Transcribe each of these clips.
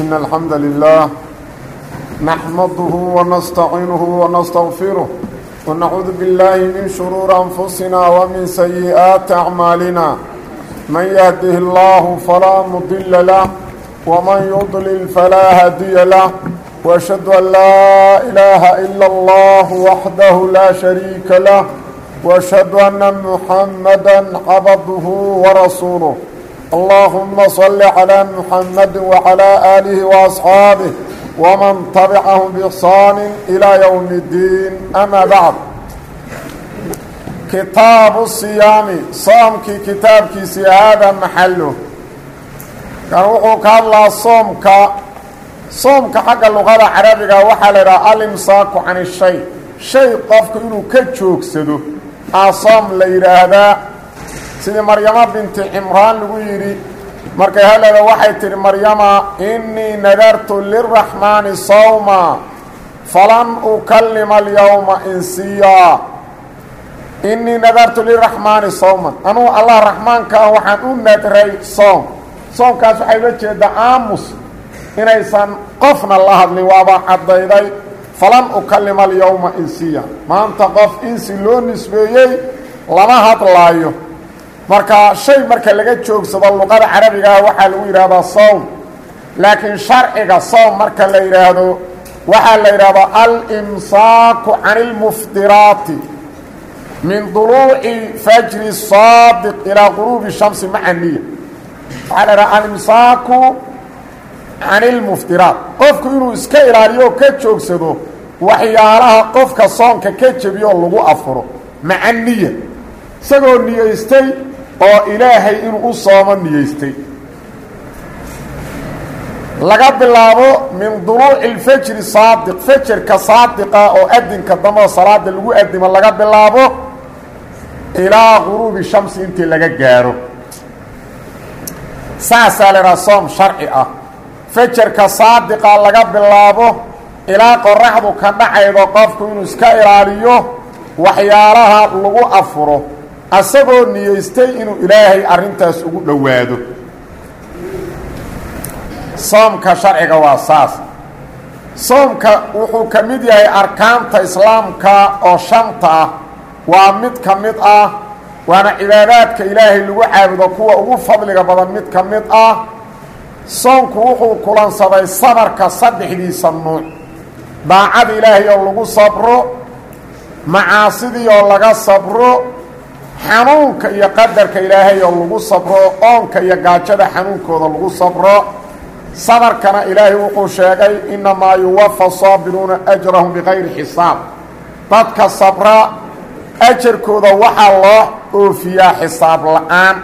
إن الحمد لله نحمده ونستعينه ونستغفره ونعوذ بالله من شرور أنفسنا ومن سيئات أعمالنا من يهده الله فلا مضل له ومن يضلل فلا هادي له وأشهد أن لا إله إلا الله وحده لا شريك له وأشهد أن محمدا عبده ورسوله اللهم صل على محمد وعلى آله وأصحابه ومن تبعهم بإحسان إلى يوم الدين أما بعد كتاب الصيام صومك كتابك هذا محله كان وحوك الله صومك صومك حق اللغة العربية وحال الإمساك عن الشيء شيء قفك إنه كتشوك سدو أصوم ليرهذا sidii maryamo binti cimraan lagu yidhi markay haleeda waxay tidhi maryama innii nadartu liraxmaani sawma falan ukallima alyowma insiyaa innii nadartu liraxmaani sawman anugu allah raxmaanka ah waxaan u nadray soom soomkaas waxay la jeedaa aamus inaysan qofna la hadlin waaba caddayday falan ukallima alyowma insiya maanta qof insi loo nisbeeyey lama hadlaayo marka shay marka laga joogsado luqada carabigaah waxaa lagu yidhaahdaa sowm laakiin sharciga sowm marka la yidhaahdo waxaa la yidhahdaa alimsaaku can ilmuftiraati min duluuci fajri saadiq ilaa quruubi shamsi maca niya waxaa la yidhaha alimsaaku can ilmuftiraat qofku inuu iska ilaaliyo ka joogsado waxyaalaha qofka soonka ka jebiyo lagu afuro maca niya isagoo niyeystay oo ilaahay inuu u soomo niyeystay laga bilaabo min duluuci lfajri saadiq fajarka saadiqa oo adinka dambeo salaada lagu adimo laga bilaabo ilaa guruubi shamsi intii laga gaaro saasaa la idhaha soom sharci ah fajarka saadiqa laga bilaabo ilaa qoraxdu ka dhacaydo qofku inuu iska ilaaliyo waxyaalaha lagu afuro asagoo niyeystay inuu ilaahay arrintaas ugu dhowaado soomka sharciga waa saas soomka wuxuu ka mid yahay arkaanta islaamka oo shanta ah waa mid ka mid ah waana cibaadaadka ilaahay lagu caabudo kuwa ugu fadliga badan mid ka mid ah soomku wuxuu kulansaday sabarka saddexdiisa nuuc daacada ilaahay oo lagu sabro macaasidii oo laga sabro xanuunka iyo qadarka ilaahay oo lagu sabro oonka iyo gaajada xanuunkooda lagu sabro sabarkana ilaahay wuxuu sheegay innamaa yuwafa saabiruuna ajrahum bikayri xisaab dadka sabra ajarkooda waxaa loo oofiyaa xisaab la-aan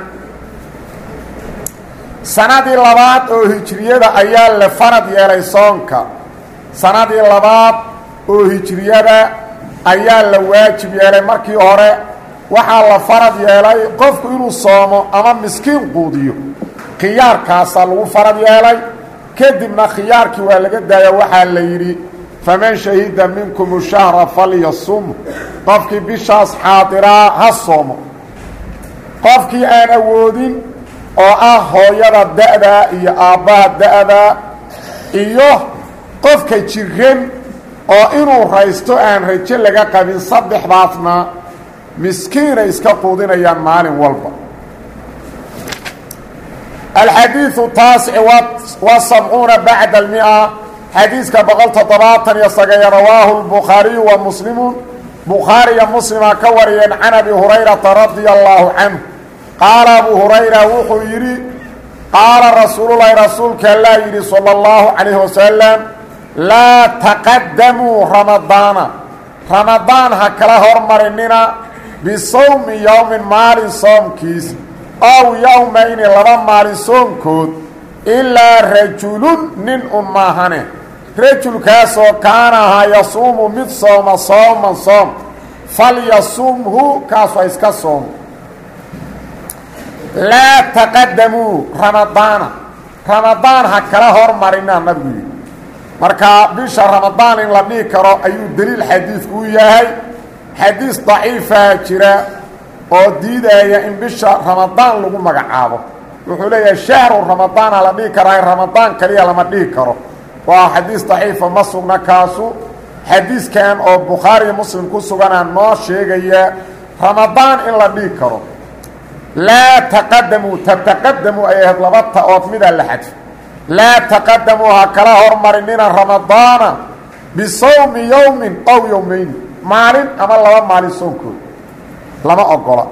sanadii labaad oo hijriyada ayaa la farad yeelay soonka sanadii labaad oo hijriyada ayaa la waajib yeelay markii hore waxaa la farad yeelay qofku inuu soomo ama miskiin quudiyo khiyaarkaasaa lagu farad yeelay kadibna khiyaarkii waa laga daaya waxaa la yidhi faman shahida minkum shahra falyasum qofkii bishaas xaadiraa ha soomo qofkii aan awoodin oo ah hooyada da-da iyo aabbaha da-da iyo qofka jiran oo inuu raysto aan rajo laga qabin saddexdaasna miskiinay iska quudinayaan maalin walba alxadiiثu taasic wa sabcuuna bacda almia xadiiska boqol toddobaatan iyo sagayo rawaahu lbukhaariyu wa muslimu bukhaariya muslima ka wariyeen can abi hurayrata radia allaahu canhu qaala abu hurayra wuxuu yidhi qaala rasuululahi rasuulka allaa yidhi salى اllahu calayh wasalam laa taqadamuu ramadaana ramadaan ha kala hormarinina bisawmi yowmin maalin soomkiis ow yowmayni laba maalin soonkood ilaa rajulun nin un maahane rajulkaasoo kaana ahaa yasuumu mid sooma sooman soom falyasumhu kaasu ha iska soomo laa taqadamuu ramadaana ramadaan ha kala hormarinaa nabigu yidhi marka bisha ramadaan in la dhihi karo ayuu deliil xadiidku u yahay xadiis daciifaa jira oo diidaya in bisha ramadaan lagu magacaabo wuxuu leeyahay shahru ramadaana la dhihi karaa ramadaan kaliya lama dhihi karo waa xadiis daciifa ma sugna kaasu xadiiskan oo bukhaariyo muslim ku suganaa noo sheegaya ramadaan in la dhihi karo laa taqadamuu tataqadamuu ay ahayd laba ta-ood midaa la xadfo laa taqadamuu ha kala hormarinina ramadaana bisawmi yowmin ow yowmayni maalin ama laba maalin soonkood lama ogola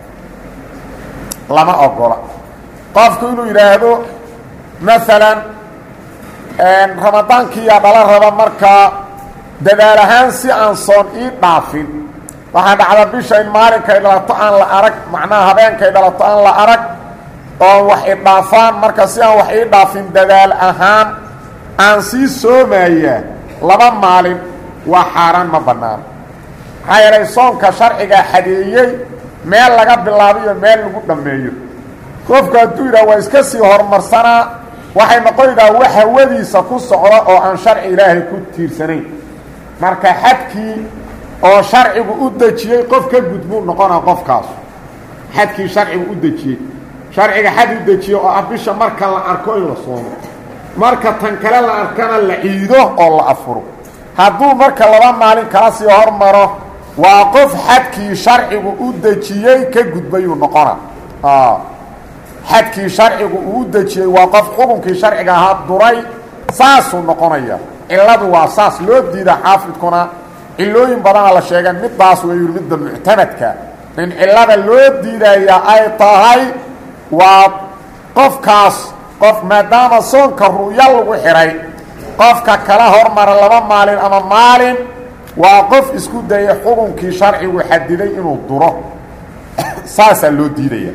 lama ogola qofku inuu yidhaahdo maalan ramadaankiiyaa dhala raba markaa dadaal ahaan si aan soon ii dhaafin waxaa dhacda bisha in maalinkay dhalato aan la arag macnaha habeenkay dhalato aan la arag oon wax idhaafaan marka si aan wax ii dhaafin dadaal ahaan aan sii soomayaa laba maalin waa xaaraan ma bannaan maxaa yeelay soonka sharcigaa xadeeyey meel laga bilaabiyo meel lagu dhammeeyo qofku hadduu yidhaha waa iska sii horumarsanaa waxay noqonaydaa wax hawadiisa ku socda oo aan sharci ilaahay ku tiirsanayn marka xadkii oo sharcigu u dejiyey qof ka gudbuu noqonaa qofkaas xadkii sharcigu u dejiyey sharciga xad u dejiye oo ah bisha marka la arko in la soomo marka tan kale la arkana la ciido oo la afuro hadduu marka laba maalin kala sii hormaro waa qof xadkii sharcigu u dejiyey ka gudbayuu noqona xadkii sharcigu uu u dejiyey waa qof xukunkii sharciga ahaa duray saasuu noqonaya cilladu waa saas loo diida xaafidkuna cilooyin badana la sheegeen midaas weyu midda muctamadka in cillada loo diidaya ay tahay waa qofkaas qof maadaama soonka ru'yo lagu xidhay qofka kala hormara laba maalin ama maalin waa qof isku dayay xukunkii sharcigu xadiday inuu duro saasaa loo diidaya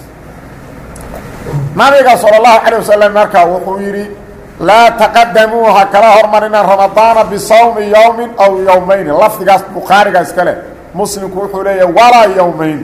nabiga salى اlahu calيه wasalam marka wuxuu yidhi laa taqadamuu ha kala hormarina ramadaana bisawmi yowmi aw yowmayni lafdigaas bukhaariga iska leh muslimku wuxuu leeyahay walaa yowmayn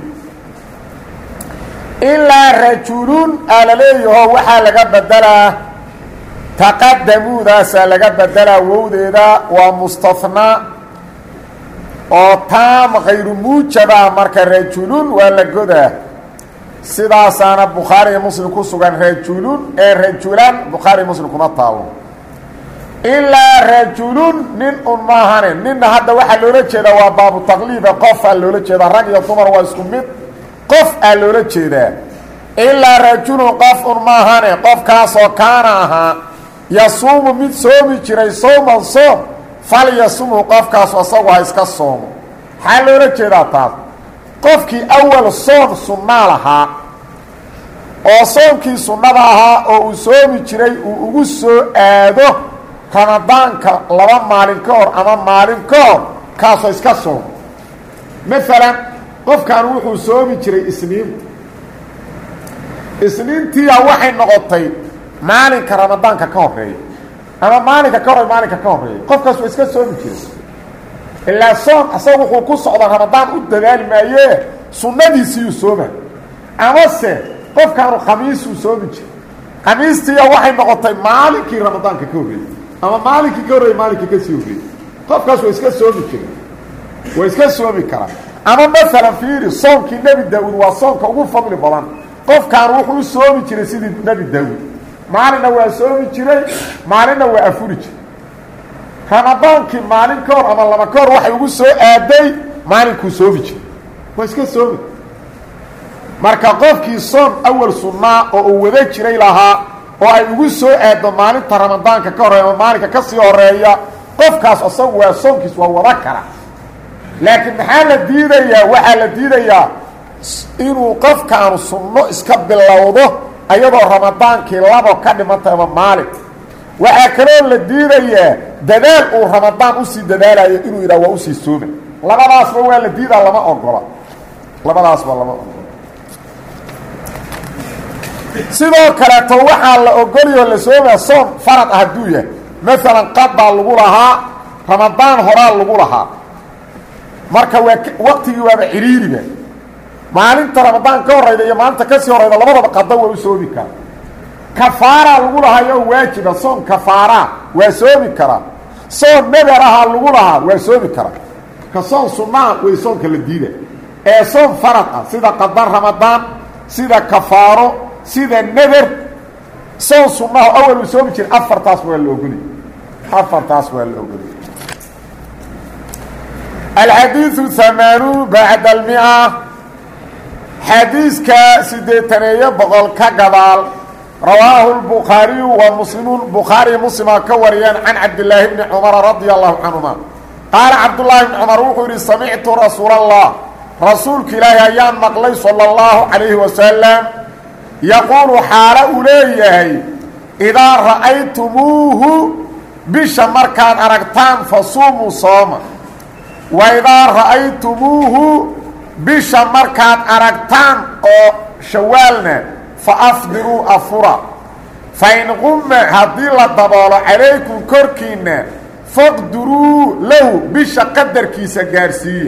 ilaa rajulun aa la leeyaho waxaa laga bedelaa taqadamuudaasaa laga bedelaa wowdeeda waa mustahnaa oo taam kayru muujaba marka rajulun waa la godaa sidaasaana bukhaari iyo muslim ku sugan rajulun ee rajulan bukhaari muslim kuma taalo ilaa rajulun nin un maahane ninna hadda waxaa loola jeedaa waa baabu taqliiba qof aa loola jeedaa rag iyo dumar waa isku mid qof aa loola jeedaa ilaa rajulun qof un maahane qofkaasoo kaana ahaa yasuumu mid soomi jiray sowman soom fal yasumhu qofkaasu asagu ha iska soomo maxaa loola jeedaa taas qofkii awal soom sunnaa lahaa oo soomkii sunnada ahaa oo uu soomi jiray uu ugu soo aado ramadaanka laba maalin ka hor ama maalin ka hor kaasoo iska soomo maalan qofkan wuxuu soomi jiray isniinta isniintiia waxay noqotay maalinka ramadaanka ka horeeya ama maalinka ka hor maalinka ka horeeya qofkaas waa iska soomi jiray ilaa soom asaga wuxuu ku socda ramadaan u dadaali maayee sunnadiisiiyuu sooma amase qofkaanu khamiisuu soomi jiray khamiistiiya waxay noqotay maalinkii ramadaanka ka horreeyey ama maalinkii ka horreeyey maalinkii ka sii horreeyey qofkaas waa iska soomi jiray waa iska soomi karaa ama masalan fiiri soomkii nebi daa-uud waa soomka ugu fadli badan qofkaan wuxuu u soomi jiray sidii nebi daa-uud maalinna waa soomi jiray maalinna waa afuri jiray ramadaankii maalin ka hor ama laba ka hor waxay ugu soo aaday maalinkuu soomi jiray waa iska soomi marka qofkii soom awal sunnaa oo uu wada jiray lahaa oo ay ugu soo aaddo maalinta ramadaanka ka horeeya ama maalinka ka sii horeeya qofkaas asagu waa soomkiis waa wada kara laakiin maxaa la diidayaa waxaa la diidayaa inuu qofkaanu sunno iska bilowdo ayadoo ramadaankii labo ka dhimantay ama maalin waxaa kaloo la diidayaa dadaal uu ramadaan usii dadaalayo inuu yidhaha waa usii sooma labadaasba waa la diidaa lama ogola labadaasba lama ogola sidoo kaleeto waxaa la ogoliyoo la soomaa soom farad ah hadduu yahay maalan qadaa lagu lahaa ramadaan horaa lagu lahaa marka waa waqtigii waaba ciriiriba maalinta ramadaan ka horayda iyo maalinta kasii horayda labadaba qada waa u soomi karaa kafaaraa lagu lahaayoo waajiba soom kafaaraa waa soomi karaa soom nadar ahaa lagu lahaa waa soomi karaa ka soom sunnaa way soomka la diida ee soom farad ah sida qada ramadaan sida kafaaro sida neder soon sunnaho awal uu soomi jira afartaas waa la ogolay afartaas waa la ogolay alxadiiثu hamaanuun bacda almia xadiiska sideetaneeyo boqol ka gadaal rawaahu lbukhaariyu wa muslimuun bukhaariy muslima ka wariyeen can cabdilaahi bni cumara radia allahu canhuma qaala cabdullaahi bni cumar wuxuu yidhi samictu rasuula allah rasuulka ilaahi ayaan maqlay sala allahu calayhi wasalam yaquulu xaalo uu leeyahay idaa ra'aytumuuhu bisha markaad aragtaan fasuumuu sooma wa idaa ra'aytumuuhu bisha markaad aragtaan oo shawaalna fa afdiruu afura fa in qumma haddii la daboolo calaykum korkiinna faqduruu lahu bisha qadarkiisa gaarsiiya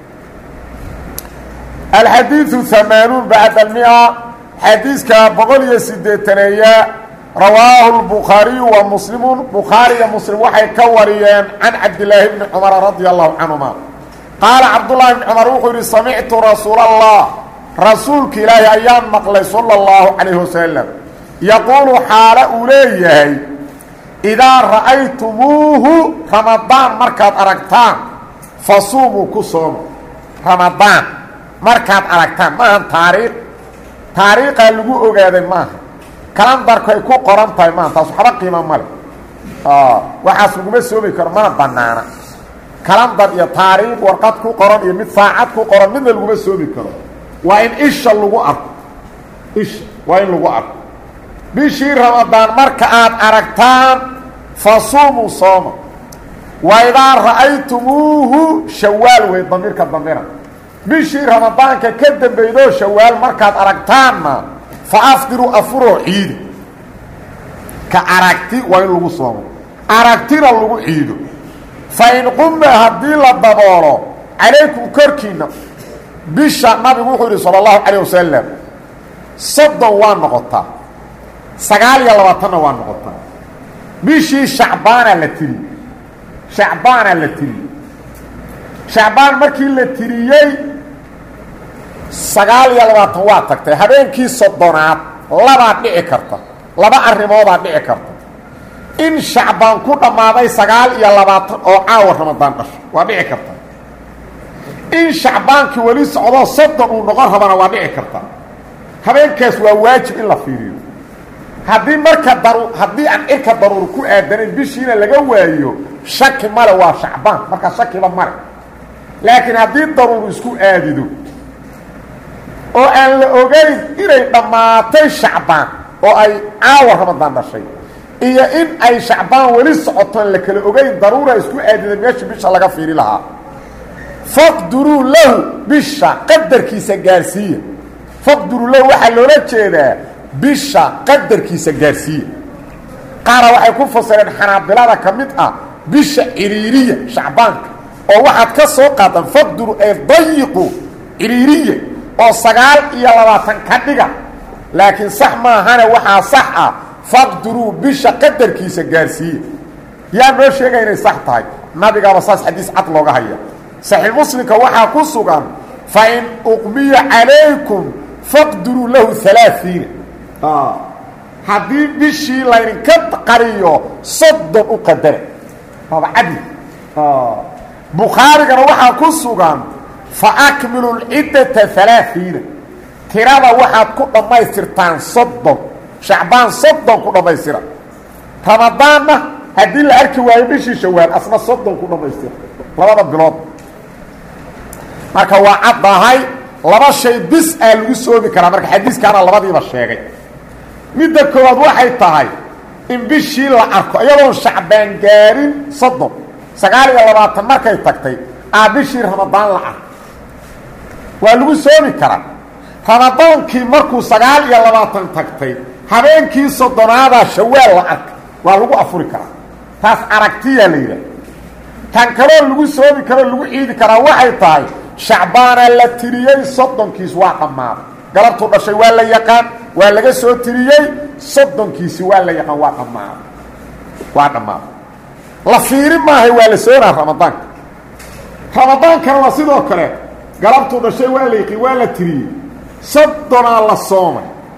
alxadiiثu hamaanuun bacda almia xadiiska boqol iyo sideetaneeya rawaahu lbukhaariyu wa muslimuun bukhaariya muslim waxay ka wariyeen can cabdilaahi bni cumara radia allahu canhuma qaala cabdullaahi bni cumar wuxuu yidhi samictu rasuula allah rasuulka ilaahi ayaan maqlay sala allahu calayhi wasalam yaquulu xaalo uu leeyahay idaa ra'aytumuuhu ramadaan markaad aragtaan fasuumuu ku sooma ramadaan markaad aragtaan maahan taariikh taariikhaa lagu ogaaday maaha kalandarku ay ku qoran tahay maaha taas waxba qiima male waxaas laguma soomi karo mana banaana kalandar iyo taariikh warqad ku qoran iyo mid saacad ku qoran midna laguma soomi karo waa in isha lagu arko isha waa in lagu arko bishii ramadaan marka aad aragtaan fasuumuu sooma wa idaa ra'aytumuuhu shawaal wey damiirka damira bishii ramadaanka ka dambaydoo shawaal markaad aragtaanna fa afdiruu afuroo ciida ka aragti waa in lagu soomo aragtina lagu ciido fa in qumma haddii la daboolo calaykum korkiinna bisha nabigu wuxuu yidhi sala allahu calayh wasalam soddon waa noqotaa sagaal iyo labaatanna waa noqotaa bishii shacbaanaa la tiri shacbaanaa la tiri shacbaan markii la tiriyey sagaal iyo labaatan waa tagtay habeenkii soddonaad labaa dhici karta laba arrimoodaa dhici karta in shacbaan ku dhammaaday sagaal iyo labaatan oo caawa ramadaan dhasho waa dhici karta in shacbaankii weli socdoo soddon uu noqon rabana waa dhici karta habeenkaas waa waajib in la fiiriyo haddii marka daru haddii aan cirka daruur ku aadanayn bishiina laga waayo shaki male waa shacbaan markaa shakiba male laakiin haddii daruur isku aadido oo aan la ogayn inay dhammaatay shacbaan oo ay caawa ramadaan dhashay iyo in ay shacbaan weli socotoon la kala ogayn daruura isku aadida meesha bisha laga fiiri lahaa faqduruu lahu bisha qadarkiisa gaarsiiya faqduruu lahu waxaa loola jeedaa bisha qadarkiisa gaarsiiya qaara waxay ku fasireen xanaabilada ka mid ah bisha ciriiriya shacbaanka oo waxaad ka soo qaadan faqduru ee dayiqu ciriiriya oo sagaal iyo labaatan ka dhiga laakiin sax maahane waxaa sax ah faqduruu bisha qadarkiisa gaarsiiya yaa noo sheegaya inay sax tahay nabigaaba saas xadiis cad looga haya saxiix muslimka waxaa ku sugan fa in uqmiya calaykum faqduruu lahu alaaiina haddii bishii laydinka qariyo soddon u qadara waaba cadli bukhaarigana waxaa ku sugan fa akmilu lciddata alaaiina tirada waxaad ku dhammaystirtaan soddon shacbaan soddon ku dhammaystira ramadaanna haddii la arki waayo bishii shawaal asna soddon ku dhammaystira labada bilood marka waa caddahay laba shay bis aa lagu soomi karaa marka xadiiskaana labadiiba sheegay midda koowaad waxay tahay in bishii la arko iyadoon shacbaan gaarin soddon sagaal iyo labaatan markay tagtay aa bishii ramadaan la arko waa lagu soomi karaa ramadaankii markuu sagaal iyo labaatan tagtay habeenkii soddonaadaa shawaal la arkay waa lagu afuri karaa taas aragtiyaa la yidhaah tan kaloo lagu soomi karoo lagu ciidi karaa waxay tahay shacbaanaa la tiriyey soddonkiis waa dhammaaday galabtuu dhashay waa la yaqaan waa laga soo tiriyey soddonkiisi waa la yaqaan waa dhammaaday waa dhammaaday la fiiri maahay waa la soonaa ramadaanka ramadaankana waa sidoo kale galabtuu dhashay waa la yaqin waa la tiriyey soddonaa la soomay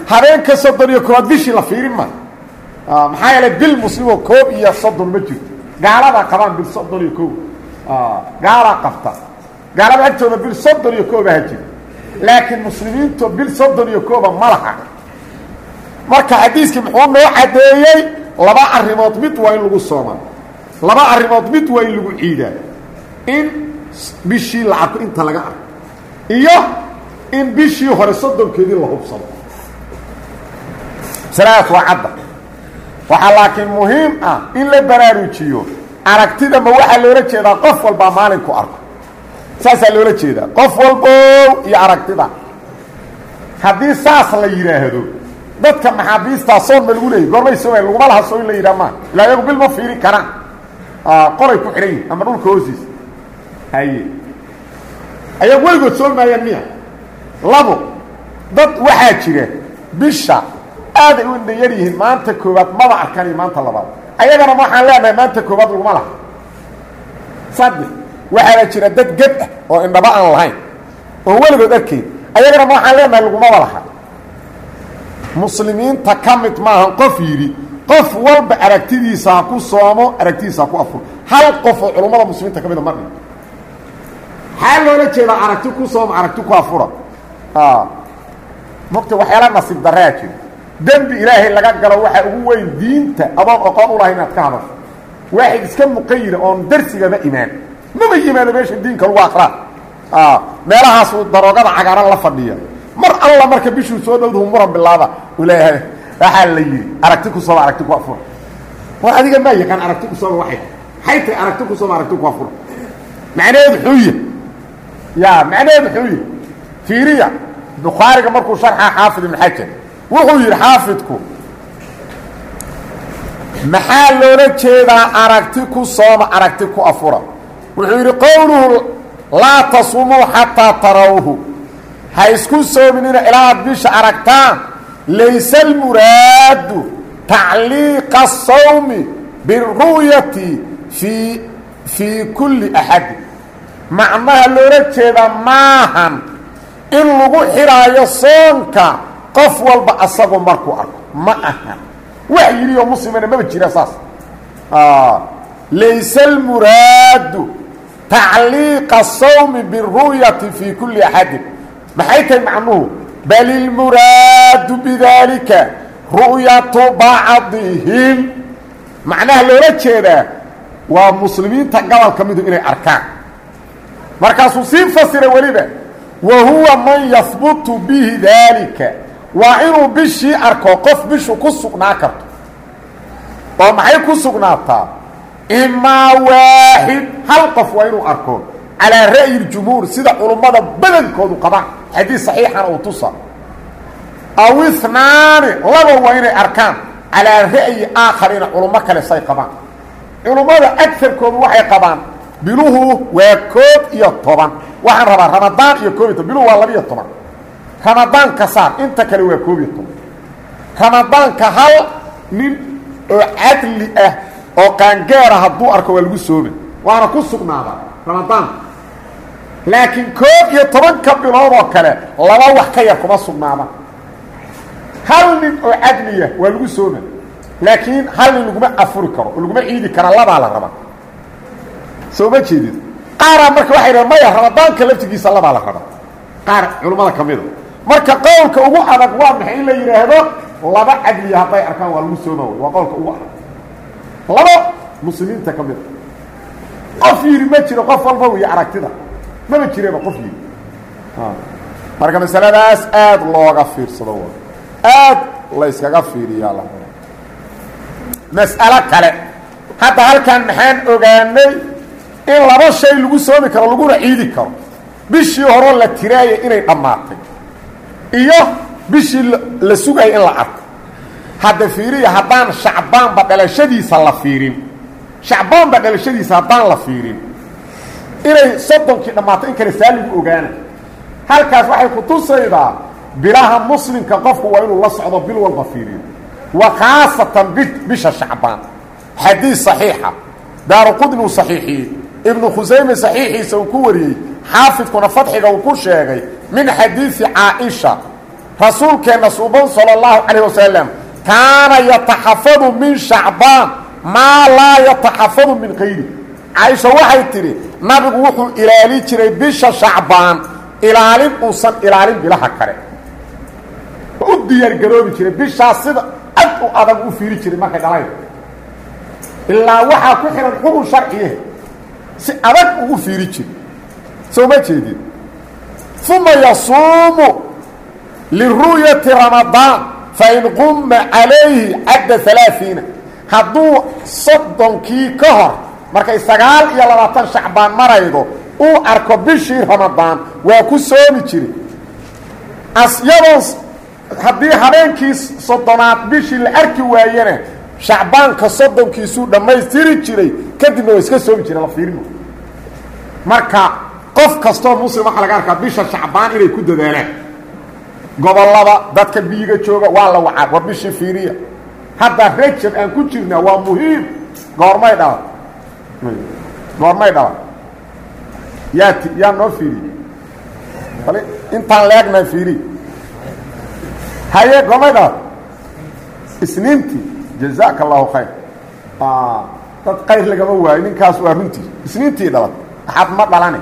habeenka soddon iyo koowaad bishii la fiirin ma maxaa yeelay bil muslimo koob iyo soddon ma jirto gaaladaa qabaan bil soddon iyo koob gaalaa qabta gaalada agtooda bil soddon iyo kooba ha jira laakiin muslimiintu bil soddon iyo kooba ma laha marka xadiiskii muxuu noo caddeeyey laba arrimood mid waa in lagu soomaa laba arrimood mid waa in lagu ciidaa in bishii la arko inta laga arko iyo in bishii hore soddonkeedii la hubsado masaladaas waa cadda waxaa laakiin muhiim ah in la baraarujiyo aragtida ma waxaa loola jeedaa qof walbaa maalinku arko saasaa loola jeedaa qof walbow iyo aragtida haddii saas la yidhaahdo dadka maxaabiistaa soon ma lagu leeyay goormay soomay laguma laha soo in la yidhaha maa ilaa iyagu bil ma fiiri karaan qolay ku xidhan yihin ama dhulka hoostiisa haye ayagu weligood soomi maayaan miya labo dad waxaa jira bisha aaday u indhayar yihiin maanta koowaad maba arkan iyo maanta labaad ayagana waxaan leenahay maanta koowaad laguma laha saddex waxaana jira dad ged ah oo indhaba aan lahayn oo weligood arkayn ayagana waxaan leenahay lagumaba laha muslimiinta ka mid maahan qof yidhi qof walba aragtidiisa ha ku soomo aragtidiisa ha ku afuro hal qof oo culummada muslimiinta ka mida ma dhin maxaa loola jeedaa aragti ku sooma aragti ku afura mogta waxyaala nasiib daraa jira dembi ilaahay laga galo waxaa ugu weyn diinta adoon oqoon u lahay inaad ka hadasho waaxid iska muqayida oon darsigaba imaan maba yimaado meesha diinka lagu akraa meelahaasuu daroogada cagaaran la fadhiya mar alla marka bishuu soo dhowdahu muran bilaaba uu leeyahay waxaa la yidhi aragti ku sooma aragti ku afura war adiga maa yaqaan aragti ku sooma waay maxay tahay aragti ku sooma aragti ku afura macnaheedu xuuya ya macnaheedu xuuya fiiriya bukhaariga markuu sharxa xaafid ibn xajar wuxuu yidhi xaafidku maxaa loola jeedaa aragti ku sooma aragti ku afura wuxuu yidhi qowluhu laa tasumuu xataa tarawhu ha isku soominina ilaa aad bisha aragtaan layse almuraadu tacliiqa asawmi biru'yati fii fii kulli axadin macnaha loola jeedaa maahan in lagu xidhaayo soonka qof walba asagu markuu arko ma ahan wax yidhi oo muslimana maba jira saas layse almuraadu tacliiqa asawmi biru'yati fii kulli axadin maxay tahay macnuhu bal ilmuraadu bidaalika ru'yatu bacdihim macnaha loola jeedaa waa muslimiinta gobolka midu inay arkaan markaasuu sii fasira weliba wa huwa man yahbutu bihi daalika waa inuu bishii arko qof bishu ku sugnaa karto oo maxay ku sugnaataa imaa waaxid hal qof waa inuu arko calaa ra'yi اjumhuur sida culummada badankoodu qabaan xadiis saxiixana uu tusa aw inaani laba waa inay arkaan calaa ra'yi aakhariina culummo kale say qabaan culummada agarkoodu waxay qabaan biluhu waa koob iyo toban waxaan rabaa ramadaan iyo koob iyo toban biluhu waa labiiyo toban ramadaan ka saar inta kale waa koob iyo toban ramadaanka hal nin oo cadli ah oo qaangaara hadduu arko waa lagu soomi waana ku sugnaadaa ramadaanka laakiin koob iyo tobanka bilood oo kale laba wax ka yar kuma sugnaadaan hal nin oo cadliya waa lagu sooma laakiin hal nin laguma afuri karo oo laguma ciidi kara labaa la rabaa soo ma jeedid qaaraa marka waxay dhahen maya ramadaanka laftigiisa labaa la rabaa qaar culummada ka mida marka qowlka ugu adag waa maxay in la yidhaahdo laba cadliya hadday arkaan waa lagu sooma waa qowlka ugu adag laba muslimiinta ka mida qof yidhi ma jiro qof walba wiyo aragtida maba jireba qof yidhi marka masaladaas aada looga fiirsado w aad la yskaga fiiriyaa la mas'alo kale hadda halkan maxaan ogaanay in laba shay lagu soomi karo laguna ciidi karo bishii horoo la tiraaya inay dhammaatay iyo bishii la sugaya in la arko hadda fiiriya haddaan shacbaanba dhalashadiisa la fiirin shacbaanba dhalashadiisa haddaan la fiirin inay soddonkii dhammaatay in kale saaligu ogaana halkaas waxay ku tusaydaa bilaha muslimka qofku waa inuu la socdo bil walba fiiriyo wa khaasatan bi bisha shacbaan xadiis saxiixa daaru qudni uu saxiixiyey ibnu khusayme saxiixiisa uu ku wariyey xaafidkuna fadxiga uu ku sheegay min xadiisi caaisha rasuulkeenna suuban sala allahu calayh wasalam kaana yataxafadu min shacbaan maa laa yataxafadu min kayri caaisha waxay tidhi nabigu wuxuu ilaali jiray bisha shacbaan ilaalin uusan ilaalin bilaha kale u diyaargaroobi jiray bishaas sida ad u adag u fiiri jiray markay dhalayda ilaa waxaa ku xihan xukun sharciye si adag uu u fiiri jiray soo ma jeedin uma yasuumu liru'yati ramadaan fain qumma calayhi cadda alaaiina hadduu soddonkii ka hor markay sagaal iyo labaatan shacbaan maraydo uu arko bishii ramadaan waa ku soomi jiri asyadoon haddii habeenkii soddonaad bishii la arki waayena shacbaanka soddonkiisuu dhammaystiri jiray kadibna waa iska soomi jira la fiirino marka qof kastoo muslim waxaa laga arkaa bisha shacbaan inay ku dadaalaan gobollada dadka biyiga jooga waa la wacaa war bishii fiiriya hadda rajab aan ku jirnaa waa muhiim goormay dhalan goormay dhalan yaa ti yaa noo fiiriye bal intaan leegnaa fiiriy haye goormay dhalan isniintii jazaaka allahu khayr dad kayr lagama waayo ninkaas waa runtii isniintii dhalan axad ma dhalane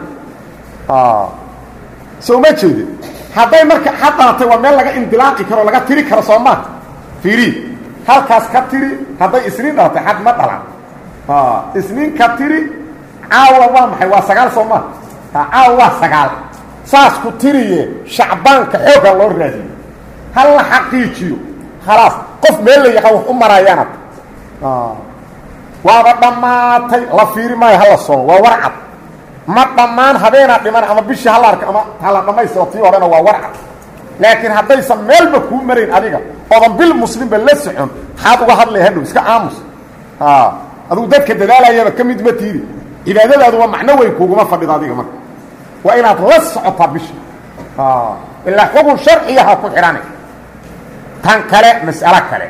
soo ma jeedin hadday marka xad dhalatay waa meel laga indilaaqi karo laga tiri karo soo maa fiiri halkaas ka tiri hadday isniin dhalatay xad ma dhalan isniin ka tiri caawa waa maxay waa sagaal soo maa caawa waa sagaal saas ku tiriye shacbaanka xooga loo raadiyo hal la xaqiijiyo khalaas qof meel la yaqaan wax u maraayaanad waaba dhammaatay la fiiri maayo hala soomo waa warcad ma dhammaan habeenaa dhiman ama bishii hala arka ama hala dhammaystiro tii horena waa warcad laakiin haddaysan meelba kuu marayn adiga oodan bil muslimba la socon maxaad uga hadlaya hadhow iska aamus adugu dadka dadaalayaba ka mid ma tiidi cibaadadaadu waa macno weyn kuuguma fadhido adiga marka waa inaad la socotaa bisha ilaa xukun sharciyaha ku xidhana tan kale mas'alo kale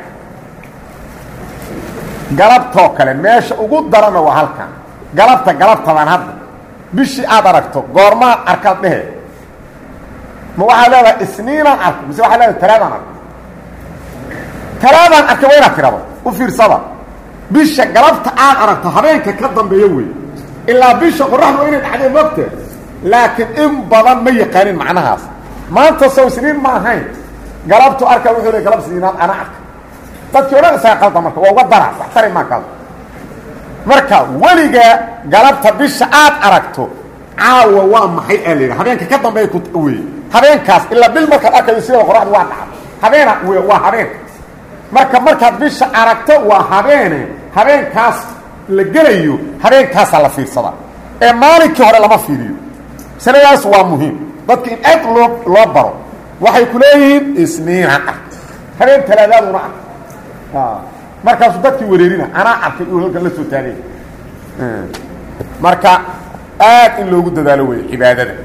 galabtoo kale meesha ugu darana waa halkan galabta galabtadan hadda bishii aad aragto goormaa arkaad dhehe ma waxaad leedahay isniinaan arko mise waxaad leedahay talaadaan arko talaadaan arkay waa inaad tirado u fiirsada bisha galabta aad aragto habeenka ka dambeeyo wey ilaa bisha qoraxdu waa inay dhacdeen mogtee laakiin in badan ma yaqaanin macnahaas maanta sow isniin ma ahayn galabtu arka wuxuu le galab isniinaad ana arka dadkii odhan isaga qalda marka waa uga dara wax tari maa kaas marka weligaa galabta bisha aad aragto caawa waa maxay aa layidha habeenka ka dambeeya ku weye habeenkaas ilaa bil markaad arkayo sidaba qoraxdu waa dhacda habeena w waa habeen marka markaad bisha aragto waa habeene habeenkaas la gelayo habeenkaasaa la fiirsadaa ee maalinkii hore lama fiiriyo sanadaas waa muhiim dadka in aad loo loo baro waxay ku leeyihiin isniina ah habeen talaadaaduna ah markaasuu dadkii wareerina anaa arkay uu halkan la soo taagay marka aad in loogu dadaalo wey cibaadada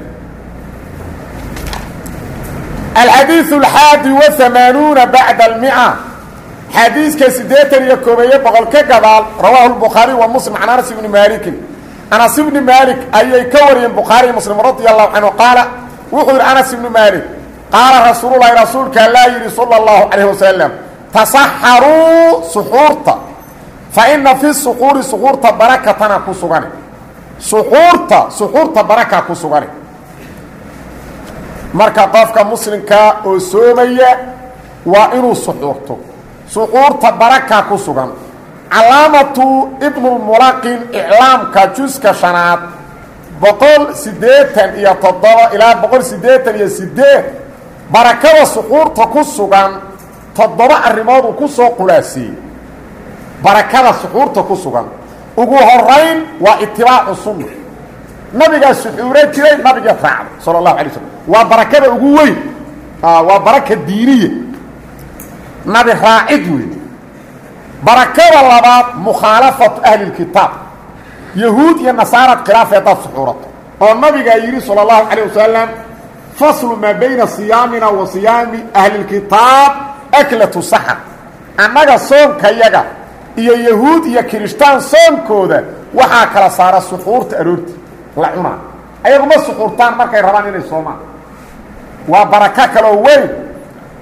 alxadiiث اxaadi وaamaanuuna baعda اlmia xadiiska siddeetan iyo koobeeye boqol ka gadaal rawaahu الbukhaariي wa muslim can anas ibni maalikin anas ibni maalik ayay ka wariyeen bukhaariy muslim radi allahu canhu qaala wuxuu yidhi anas ibni maalik qaala rasuululahi rasuulka allaa yidhi salى اllahu calayh wasalam tasaxaruu suxuurta fa ina fi suxuuri suxuurta barakatana ku sugane suxuurta suxuurta baraka ku sugane marka qofka muslimkaa oo soomaya waa inuu suxuurto suxuurta baraka ku sugan calaamatu ibnulmulaqin iclaamka juska shanaad boqol siddeetan iyo toddoba ilaa boqol siddeetan iyo siddeed barakada suxuurta ku sugan toddoba arrimood uu ku soo qulaasiiyey barakada suxuurta ku sugan ugu horayn waa itibaacu sunna nabigaa suxuuro jiray nabiga raacda sala allahu alay slam waa barakada ugu weyn waa baraka diiniya nabi raacid wey barakada labaad mukhaalafatu ahli lkitaab yahuud iyo nasaarad khilaafay haddaad suxuurato oo nabigaa yidhi sala allahu calayh wasalam faslu maa bayna siyaamina wa siyaami ahli lkitaab aklatu saxar annaga soonkayaga iyo yahuud iyo kirishtaan soonkooda waxaa kala saara suxuurta aroorti la cunaa ayaguma suxuurtaan markay rabaan inay soomaan waa barako kaloo weyn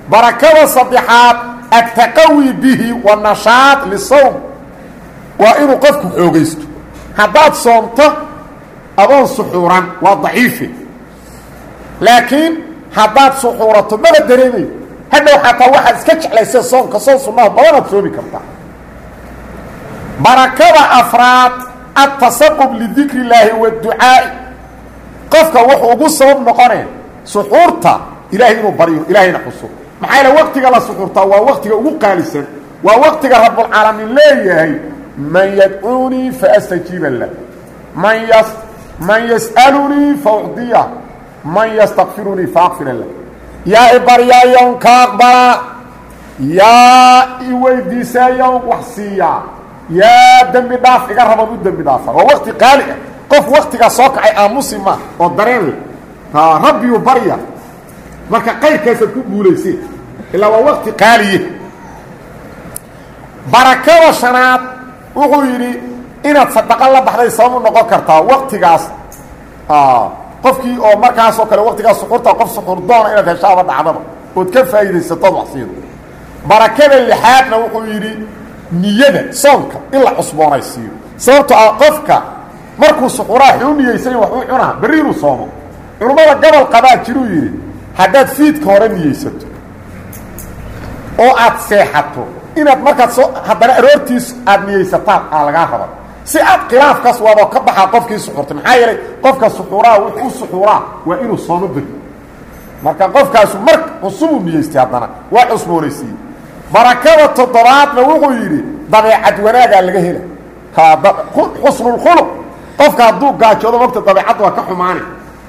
barakada saddexaad attaqawi bihi wanashaad lisawm waa inuu qofku xoogaysto haddaad soomto adoon suxuuran waa daciife laakiin haddaad suxuurato maba dareemayo hadhow xataa waxaad iska jeclaysa soonka soon sunnaha badanaad soomi kartaa barakada afraad atasaqub lidikri illaahi waadducaa'i qofka wuxuu ugu sabab noqonee suxuurta ilaahay inuu baryo ilaahayna xuso maxaa yaele waktiga la suxuurtaa waa waktiga ugu qaalisan waa waktiga rabbulcaalamiin leeyahay man yadcuunii faastajiiba lah man ys man yas'alunii faucdiya man yastakfirunii faakfira lah yaa i baryaayon ka aqbala yaa i weydiisaayon wax siiyaa yaa dembi dhaaf iga raban u dembi dhaafa waa wakti qaali ah qof waktigaa soo kacay aamusi ma oo dareen leh rabbiyuu barya marka qayrkaasaad ku guulayseen ilaa waa wakti qaaliye barakada shanaad wuxuu yidhi inaad sadaqo la baxday sababu noqon kartaa waktigaas qofkii oo markaasoo kale waktigaas suxurta qof suxur doona inaad heshaaba dhacdaba ood ka faa'iidaysatood waxsiido barakada lixaadna wuxuu yidhi niyada soonka in la cusboonaysiiyo sababto ah qofka markuu suxuraa xuu niyeysany waxuu cunaa berri inuu soomo culummada gobol qabaa jiruu yidhi haddaad fiidka hore niyeysato oo aad seexato inaad markaad soo haddana aroortiis aad niyeysataan aa lagaa raba si aad khilaafkaas waadoo ka baxaa qofkii suxuurtay maxaa yeelay qofka suxuuraa wuxuu u suxuuraa waa inuu soomo beri marka qofkaasu mar cusubuu niyeystay haddana waa cusboonaysiiyey barakada toddobaadna wuxuu yidhi dabeecad wanaagaa laga hela xusnulkhuluq qofka hadduu gaajoodo mogta dabeecadda waa ka xumaani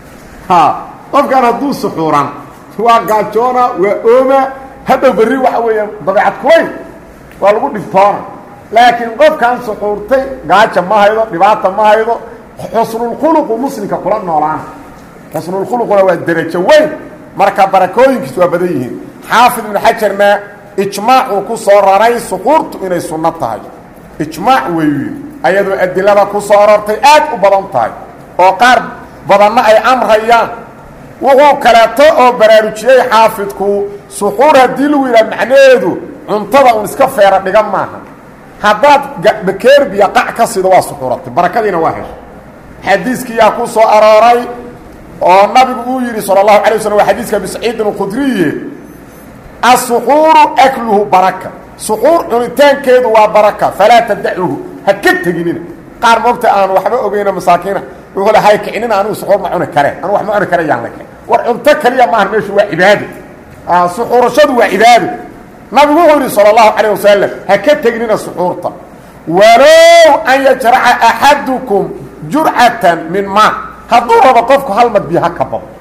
qofkan hadduu suxuuran waa gaajoona waa ooma hadhow berri waxa weeyaan dabeecad kulayl waa lagu dhibtoona laakiin qofkan suxuurtay gaaja ma haydo dhibaata ma haydo xusnulkhuluqu muslimka kula noolaana xusnulkhuluquna waa derajo weyn marka barakooyinkiis waa badan yihiin xaafid ibnu xajarna ijmaacuu ku soo raray suxuurtu inay sunno tahay ijmaac weeyu ayadoo adilada ku soo arortay aad u badan tahay oo qaar badanna ay amrayaan wuxuu kaleeto oo baraarujiyey xaafidku suxuur haddii lagu yidhaha macnaheedu cuntada un iska feera dhigan maaha haddaad bakeerbiya qac ka sido waa suxuuratay barakadiina waa heshay xadiiskiyaa ku soo arooray oo nabigu uu yidhi salى الlahu alay waslm waa xadiiska abi saciidin اkhudriye asuxuuru akluhu baraka suxuur cunitaankeedu waa baraka falaa tadacuhu ha ka teginina qaar moogta aan waxba ogeyno masaakiina wuxuu le hay kicinina anigu suxuur ma cuni kareen anigu wax ma cuni kare yaan la keen war cunto kaliya maaha meeshu waa cibaado suxuurashadu waa cibaado nabigu wuxuu yidhi salى الlahu calيه wasalam ha ka teginina suxuurta walow an yajraca axadukum jurcatan min ma hadduu rabo qofku hal mad biyo ha ka bado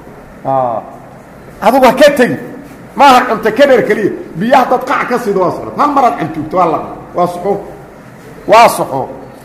adugu ha ka tegi maaha cunto ka dheer keliya biyaha dad qac ka sida waa socod hal maraad canjuugto waa la waa suxuur waa suxuur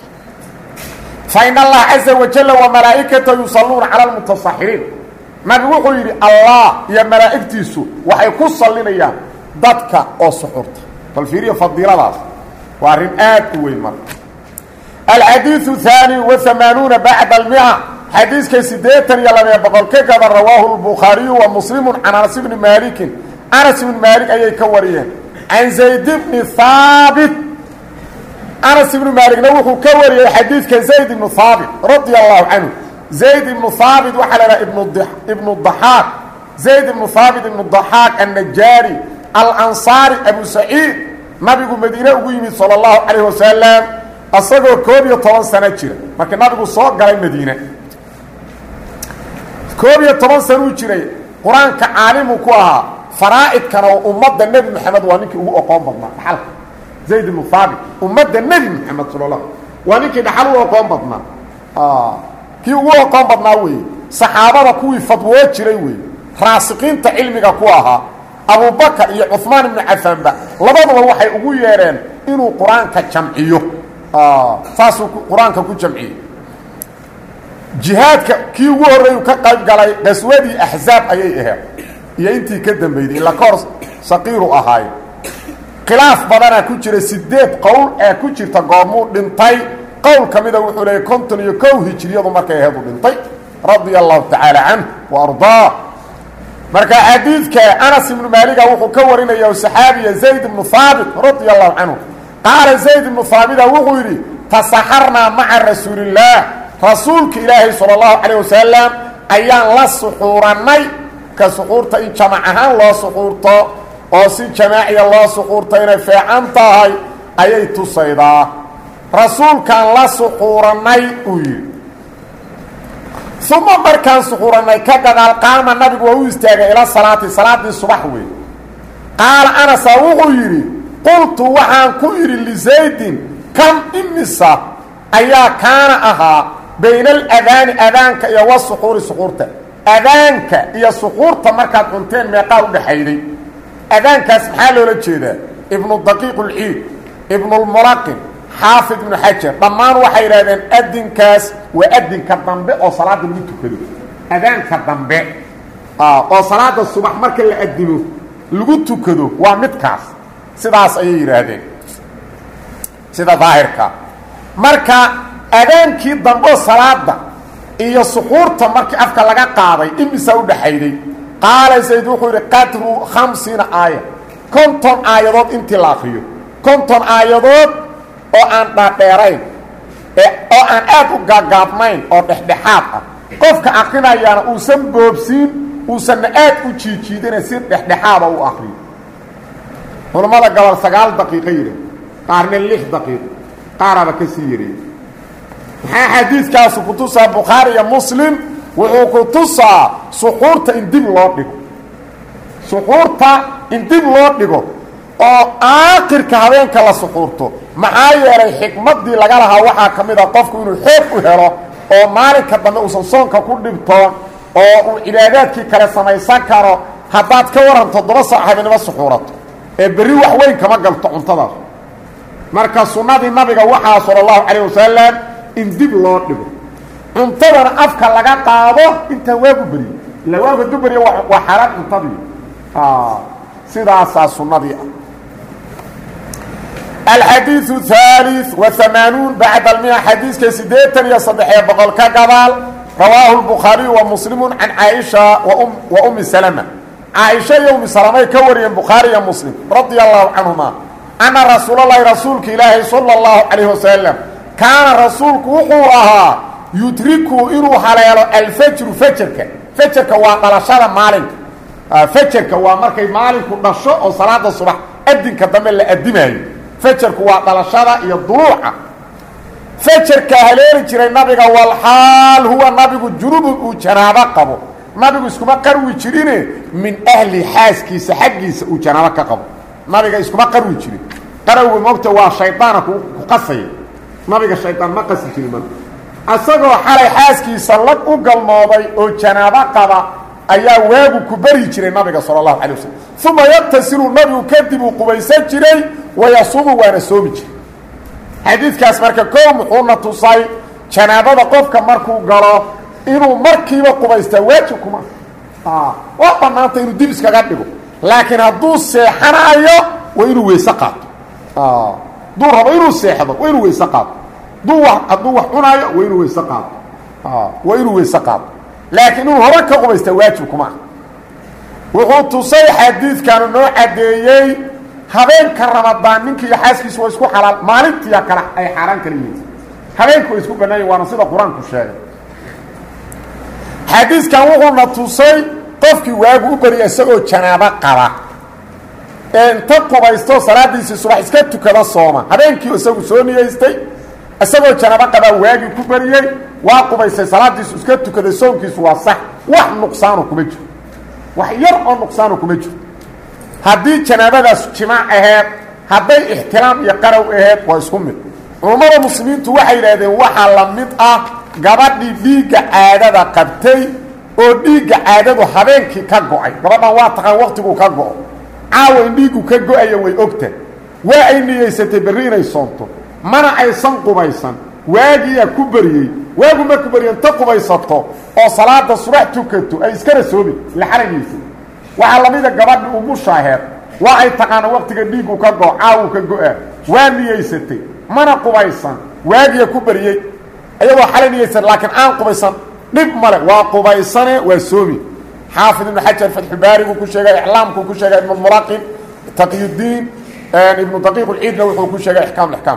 fain allaha caza wajala wamalaa'ikata yusalluuna cala almutasaxiriin nabigu wuxuu yidhi allah iyo malaa'igtiisu waxay ku sallinayaan dadka oo suxuurta bal fiiriya fadiiladaas waa arrin aad u weyn marka alxadiiثu haani waamaanuuna bacda almia xadiiska siddeetan iyo labee boqol ka gada rawaahu lbukhaariyu wa muslimu can anas bni maalikin anas ibni maalik ayay ka wariyeen can zayd bni haabit anas ibnu maalikna wuxuu ka wariyey xadiidka zayd ibnu haabit radia allahu canhu zayd ibnu haabit waxaa la dhaha ibnu daxaaq zayd ibnu haabit ibnu daxaaq annajaari alansaari abu saciid nabigu madiine ugu yimid salى اllahu calayh wasalam asagoo koob iyo toban sano jira markii nabigu soo galay madiine koob iyo toban sanuu jiray qur-aanka caalimu ku ahaa faraa'idkana oo ummadda nebi moxamed waa ninkii ugu oqoon badnaa dhaxalka zayd ibnu haabit ummadda nebi moxamed sal la waa ninkii dhaxal u oqoon badnaa kii ugu oqoon badnaa weeye saxaabada kuwii fadwoo jiray weeye raasiqiinta cilmiga ku ahaa abubakar iyo cuثmaan ibnu cafaanba labaduba waxay ugu yeedheen inuu qur-aanka jamciyo saasuu qur-aanka ku jamciyey jihaadka kii ugu horreeyu ka qayb galay qaswadii axzaab ayay aheed iyo intii ka dambeydey ila ka hor saqiiru ahaaye khilaaf badanaa ku jira sideed qowl ee ku jirta goormuu dhintay qowl ka mida wuxuu leeyay konton iyo kow hijiriyadu markay aheed u dhintay radia allahu tacaala canh wa ardaa marka xadiidka anas ibnu maaliga wuxuu ka warinaya o saxaabiya zayd ibnu haabit radia allahu canhu qaala zayd ibnu haabita wuxuu yidhi tasaxarnaa maca rasuulillaah rasuulka ilaahay sala allahu calayh wasalam ayaan la suxuurannay ka suxuurta in jamac ahaan loo suxuurto oo si jamaaciya loo suxuurto inay feecan tahay ayay tusaydaa rasuulkaan la suxuurannay uu yidhi uma markaan suxuurannay ka gadaal qaama nabigu waa u istaagay ila salaati salaaddii subax wey qaala anasa wuxuu yidhi qultu waxaan ku idhi lisaydin kam imisa ayaa kaana ahaa bayna aladaani adaanka iyo wasuxuuri suxuurta adaanka iyo suxuurta markaad cunteen meeqaa u dhaxayday adaankaas maxaa loola jeedaa ibnu daqiiq ulciid ibnulmulaqin xaafid ibnu xajar dhammaan waxay yidhahdeen adinkaas waa adinka dambe oo salaada lagu tukado adaanka dambe oo salaada subax marka la adimo lagu tukado waa midkaas sidaas ayay yidhaahdeen sida daahirka marka adaankii dambe salaada iyo suxuurta markii afka laga qaaday imisaa u dhaxayday qaala zayd wuxuu yidhi qadru khamsiina aaya konton aayadood intii la akriyo konton aayadood oo aan dhaadheerayn oo aan aad u gaagaabnayn oo dhexdhexaad ah qofka akrinayaana uusan boobsiin uusanna aad u jiijiidina si dhexdhexaada u akriyo culammada gobol sagaal daqiiqo yidhi qaarna lix daqiiqo qaaraba ka sii yareeyey maxaa xadiidkaasu ku tusaa bukhaari iyo muslim wuxuu ku tusaa suxuurta in dib loo dhigo suxuurta in dib loo dhigo oo aakhirka habeenka la suxuurto maxaa yeelay xikmaddii laga lahaa waxaa ka mid a qofku inuu xoog u helo oo maalinka dambe uusan soonka ku dhibtoon oo uu cibaadaadkii kale samaysan karo haddaad ka waran toddoba saac habeenimo suxuurato ee berri wax weyn kama galto cuntadaas marka sunnadii nabiga waxaa sala allahu calayh wasalam in dib loo dhigo cuntadana afka laga qaado intaan waagu beriyo illa waagu hadduu beriyo waa xaaraan cuntadii sidaasaa sunnadii ah alxadiiu haali waamaanuun bacda almia xadiiska siddeetan iyo saddexiyo boqol ka gadaal rawaahu lbukhaariyu wa muslimu can caaisha wa ummi salama caaisha iyo ummi salamay ka wariyeen bukhaari iyo muslim radia allahu canhuma anna rasuulalahi rasuulka ilaahi sala allahu calayh wasalam kaana rasuulku wuxuu ahaa yudriku inuu haleelo alfajru fajarka fajarka waa dhalashada maalinka fajarka waa markay maalinku dhasho oo salaada subax adinka dambe la adimaayo fajarku waa dhalashada iyo duluuca fajarka haleeli jiray nabiga walxaal huwa nabigu junubun uu janaabo qabo nabigu iskuma qarwi jirine min ahli xaaskiisa xaggiisa uu janaabo ka qabo nabiga iskuma qarwi jirin qarawga moogta waa shaydaana ku qasaya nabiga shaydaan ma qasi jirin marka isagoo xalay xaaskiisa lag u galmooday oo janaabo qaba ayaa waagu ku beri jiray nabiga sala allahu calay wasalam uma yaqtasilu nabigu kadib uu qubaysan jiray wayasuumu waana soomi jiray xadiidkaas marka koo muxuuna tusay janaabada qofka markuu galo inuu markiiba qubaystaa waajib kuma waa bannaanta inuu dib iskaga dhigo laakiin hadduu seexanayo waa inuu weyse qaato hadduu rabo inuu seexdo waa inuu weyse qaato duu hadduu wax cunaayo waa inuu weyse qaato waa inuu weyse qaato laakiin inuu hore ka qubaystaa waajib kuma ah wuxuu tusay xadiidkanu noo caddeeyey habeenka ramadaan ninki iyo xaaskiisu waa isku xalaal maalintiia kale ay xaaraan kala yihiin habeenku way isku bannaayen waana sida qur-aanku sheegay xadiiskan wuxuuna tusay qofkii waagu u beriya isagoo janaabo qaba ee inta qubaysto salaadiisii subax iska tukada sooma habeenkii isagu soo niyeystay isagoo janaabo qabaa waagii ku beriyey waa qubaystay salaadiisu iska tukaday soonkiisu waa sax wax nuqsaano kuma jiro wax yar oo nuqsaano kuma jiro haddii janaabadaas jimaac aheed hadday ixtiraam iyo qarow aheed waa isku mid culummada muslimiintu waxay yidhaahdeen waxaa la mid ah gabadhii dhiigga caadada qabtay oo dhiigga caadadu habeenkii ka go-ay gabadhan waa taqaan waktiguu ka go-o caawa in dhiiggu ka go-aya way ogta waa ay niyeysatay berri inay soonto mana aysan qubaysan waagiyaa ku beriyey waagu marku beriyo inta qubaysato oo salaada subax tukato ay iskana soomi la xalanaysa waxaa lamida gabadhi umushaaheed waa ay taqaana waktiga dhiiggu ka go caawu ka go-a waa niyeysatay mana qubaysan waagiya ku beriyey iyadoo xalay niyeysan laakiin aan qubaysan dhib male waa qubaysane waa soomi xaafid ibnu xajar fatxubaariguu ku sheegay iclaamkuu ku sheegay ibnu muraqin taqyudiin ibnu daqiiq lciidna wuxuu ku sheegay ixkaam ixkaam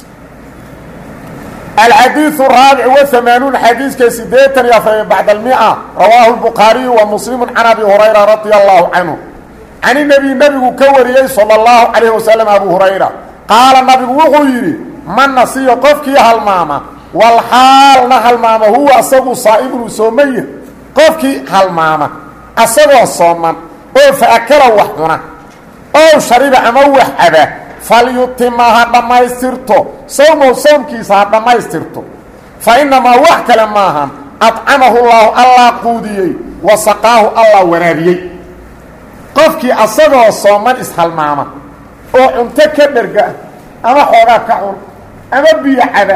alxadiiث الraabic وamaanuun xadiiska sideetan iyo afar bacd almia rawaahu الbukhaariyu wa muslimu can abi hurayra radia allahu canhu can inabiy nebigu ka wariyey salى اllahu calayh wasalam abu hurayra qaala nabigu wuxuu yidhi man nasiyo qofkii halmaama walxaalna halmaama huwa asagu saa'ibun uu soomaya qofkii halmaama asagoo sooman oo faakala wax cuna ow shariba ama wax caba falyutima ha dhammaystirto sawmow sawmkiisa ha dhammaystirto fa innamaa wax kale maahan adcamahu llaahu allaa quudiyey wa saqaahu allaa waraabiyey qofkii asagoo sooman ishalmaama oo cunto ka dherga ama xoogaa ka cun ama biyo caba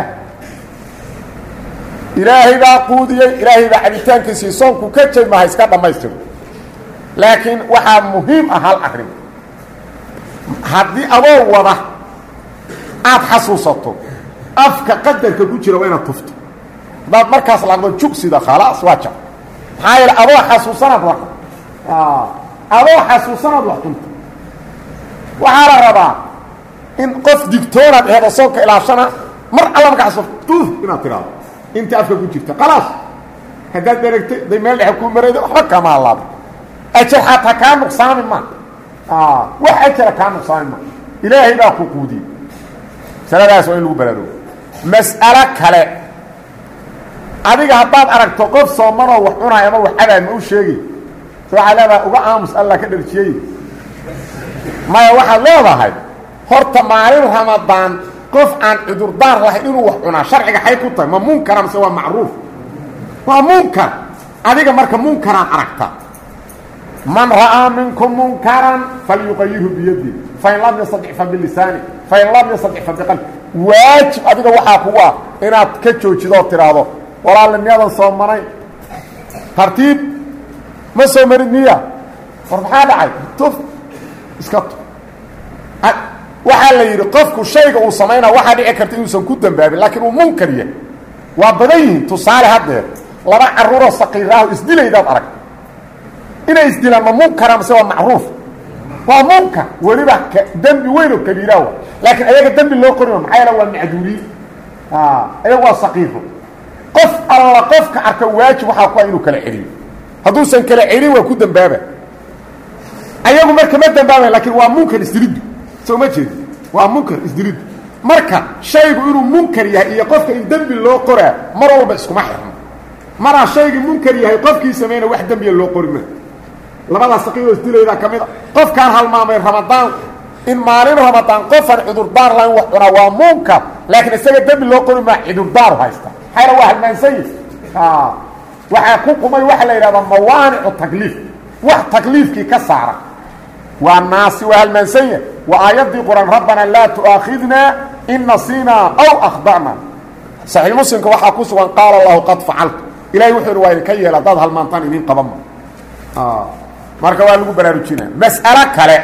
ilaahay baa quudiyey ilaahay baa cabitaankiisii soonku ka jaymaha iska dhammaystirto laakiin waxaa muhiim ah hal arrin haddii adoo wada aada xasuusato afka qadarka ku jira waa inaad tufto haddaad markaas laaqdo jugsida khalaas waa jab maxaa yeele adoo xasuusanaad wa adoo xasuusanaad wax cunto waxaa la rabaa in qof digtoonaad aheed oo soonka ilaashana mar alla marka xasuusto tuuf inaad tidhaado inta afka ku jirta khalaas haddaad dheragtay day meel dhexe kuu marayda waxba kama allaaba ajar xataa kaa nuqsaami ma wax ajara kaa nuqsaami ma ilaahay baa ku quudiyey masaladaas waa in lagu baraarogo mas'alo kale adiga haddaad aragto qof soomanoo wax cunaay ama wax cabaay ma u sheegi se waxaad leedahay uga aamus allah ka dharjiyey maya waxaad leedahay horta maalin ramadaan qof aan cudurdaar lahayn inuu wax cunaa sharciga xay ku tahay ma munkara mise waa macruuf waa munkar adiga marka munkaraan aragta man ra'aa minkum munkaran falyuqayirhu biyadi fain lam yastadic fa bilisaani fain lam yastadic fa biqalbi waajib adiga waxaa kugu ah inaad ka joojidoo tidhaahdo walaale miyadan soomanayn tartiib ma soo marid miya war maxaa dhacay tuf iska tu waxaa la yidhi qofku shayga uu samaynaa waxaa dhici karta inuusan ku dambaabin laakiin uu munkar yahay waa badan yihiin tusaale haddeer laba carruuroo saqiiraaho isdilaydaad arag inay isdilaan ma munkara mise waa macruuf waa munkar weliba dembi weyn oo kabiiraawa laakiin ayaga dembi loo qorima maxaa yaele waa macduuriin ayaga waa saqiiro qof alla qofka arka waajib waxaa ku ah inuu kala celiyo hadduusan kala celin waa ku dembaaba ayagu marka ma dembaabayn lakiin waa munkar isdiliddu soo ma jeedi waa munkar isdiliddu marka shaygu inuu munkar yahay iyo qofka in dembi loo qoraa mar walba iskuma xirno maraa shaygii munkar yahay qofkii samayna wax dembiya loo qori ma labadaas saqiiroo isdilaydaa ka mid a qofkaan halmaamay ramadaan in maalin ramadaan qofaan cudurdaar lahayn wax cunaa waa munkar laakiin isaga dembi loo qori maa cudurdaaru haysta maxayna waa halmaansanyi waxaa ku qumay waxaa la yidhahdaa mawaanicu takliif wax takliifkii ka saara waa naasi waa halmaansanya waa aayaddii qur-aan rabbanaa laa tu'aakhidnaa in nasiinaa aw akhda'na saxiix muslimka waxaa ku sugan qaala allahu qad facaltu ilahay wuxuu ihi waa idinka yeela haddaad halmaantaan idin qabanma marka waa lagu baraarujinaa mas'alo kale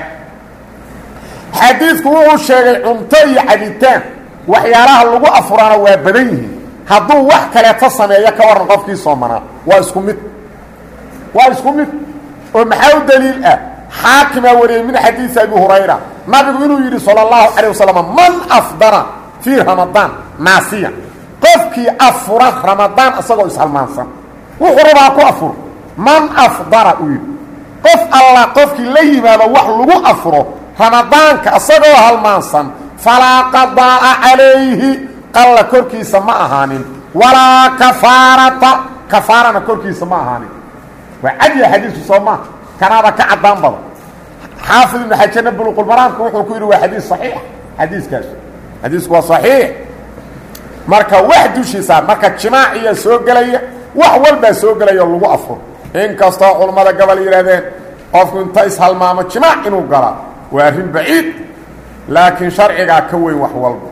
xadiidku wuxuu sheegay cunto iyo cabitaan waxyaalaha lagu afuraana waa badan yihiin hadduu wax kaleeto sameeyo ka warran qofkii soomanaa waa isku mid waa isku mid oo maxaa u daliil ah xaakimaa wariyey min xadiisi abi hurayra nabigu inuu yidhi salى اllahu calيه wasalam man afdara fii ramadaan naasiya qofkii afura ramadaan isagoo ishalmaansan wuxuu rabaa ku afur man afdara uu yidhi qof alla qofkii la yimaado wax lagu afuro ramadaanka isagoo halmaansan falaa qadaa'a calayhi qalla korkiisa ma ahaanin walaa kafaarata kafaarana korkiisa ma ahaanin waa cadiya xadiisku soo maa kanaaba ka caddaan badan xaafid ibnu xajarna buluqulmaraamka wuxuu ku yidhi waa xadiis saxiix xadiiskaas xadiisku waa saxiix marka wax dushiisa marka jimaaciya soo gelaya wax walbaa soo gelaya oo lagu afuro inkastoo culammada gobol yidhahdeen qofku inta ishalmaamo jimaac inuu galaa waa arrin baciid laakiin sharcigaa ka weyn wax walba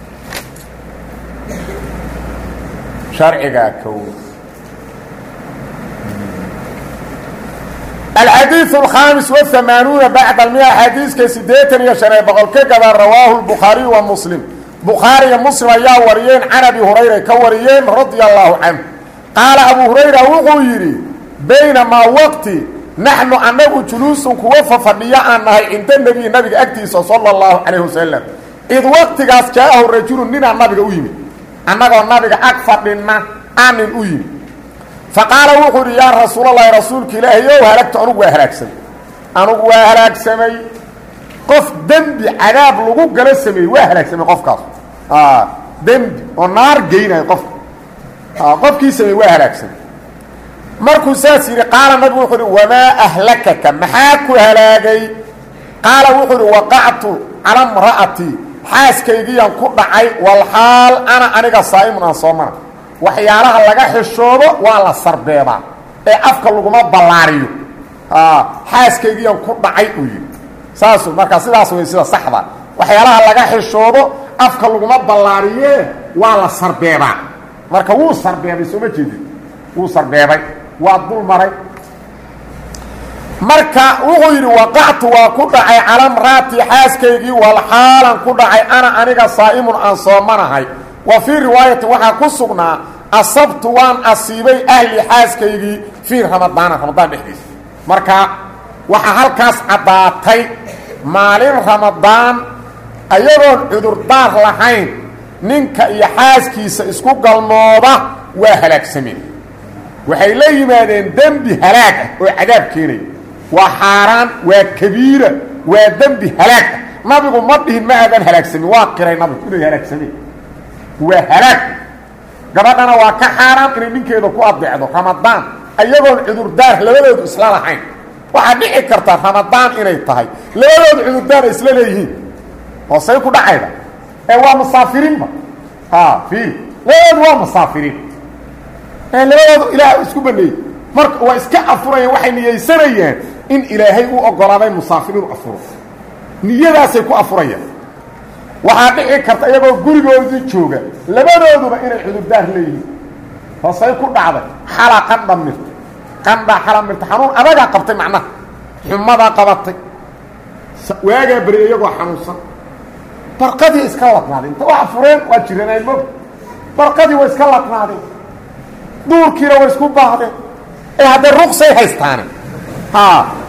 sharcigaa ka weyn الxadيiث الخاaمس والثمaaنuuنa baعd المئة xadiiska sideetan iyo شhan ee boqol ka gada rawaahu الbukخhaariي wa msلم bukhaariya mslim ayaa wariyeen can abi hurayra ka wariyeen radia الlahu canه qaala abu hurayra wuxuu yidhi baynamaa waqti naxnu annagu juluusun kuwa fafadhiyo aan nahay cinda nebiyi nabiga agtiisa sala allahu calayh wasalam id waqtigaas jaa-ahu rajulun ninaa nabiga u yimid annagoo nabiga ag fadhinna aanin u yimid fa qaala wuxuu idhi yaa rasuulalahi rasuulka ilaahay ow halagto anugu waa halaagsamay anugu waa halaagsamay qof dembi cadaab lagu gala sameeyey waa halaagsamay qofkaas dembi oo naar geynayo qofka qofkii sameeyey waa halaagsamay markuu saas yidhi qaala nabigu wuxuu uhi wamaa ahlakaka maxaa ku halaagay qaala wuxuu uhi waqactu cala mra'atii xaaskaygiyaan ku dhacay walxaal ana aniga saa'imun aan soomana waxyaalaha laga xishoodo waa la sarbeebaa ee afka laguma ballaariyo xaaskaygiyaan ku dhacay uu yidhi saasu markaa sidaas way sida saxda waxyaalaha laga xishoodo afka laguma ballaariye waa la sarbeebaa marka wuu sarbeebay sooma jeedin wuu sarbeebay waa dul maray marka wuxuu yidhi waqactu waa ku dhacay cala mraatii xaaskaygii walxaalan ku dhacay ana aniga saa'imun aan soomanahay wa fii riwaayati waxaa ku sugnaa asabtu waan asiibay ahli xaaskaygii fii ramadaana ramadaan dhexdiisa marka waxaa halkaas caddaatay maalin ramadaan ayagoon cudurdaar lahayn ninka iyo xaaskiisa isku galmooda waa halaagsameen waxay la yimaadeen dembi halaag ah oo cadaab keenaya waa xaaraan waa kabiira waa dembi halaag ah nabigu ma dhihin ma aadan halaagsamin waa qiray nabigu inay halaagsameen waa halaag gabadhana waa ka xaaraan inay ninkeeda ku adeecdo ramadaan ayagoon cudurdaar labadoodu isla lahayn waxaa dhici karta ramadaan inay tahay labadoodu cudurdaar ay isla leeyihiin oo say ku dhacayda ee waa musaafiriinba ha fiil labadoodu waa musaafiriin ee labadoodu ilaah isku baneeyey marka waa iska afurayaan waxay niyeysanayaan in ilaahay u ogolaaday musaafir inuu afuro niyadaasay ku afurayaan waxaa dhici karta iyagoo gurigoodii jooga labadooduba inay cudurdaar leeyihiin hoosay ku dhacday xalaa qandha mirta qandhaa xala mirta xanuun adagaa qabtay macnaha xumadaa qabatay waagaa beri iyagoo xanuunsan barqadii iska ladnaadeen inta waa fureen waa jiranayn mog barqadii way iska ladnaadeen duurkiina way isku baahdeen ee haddee ruqsay haystaane ha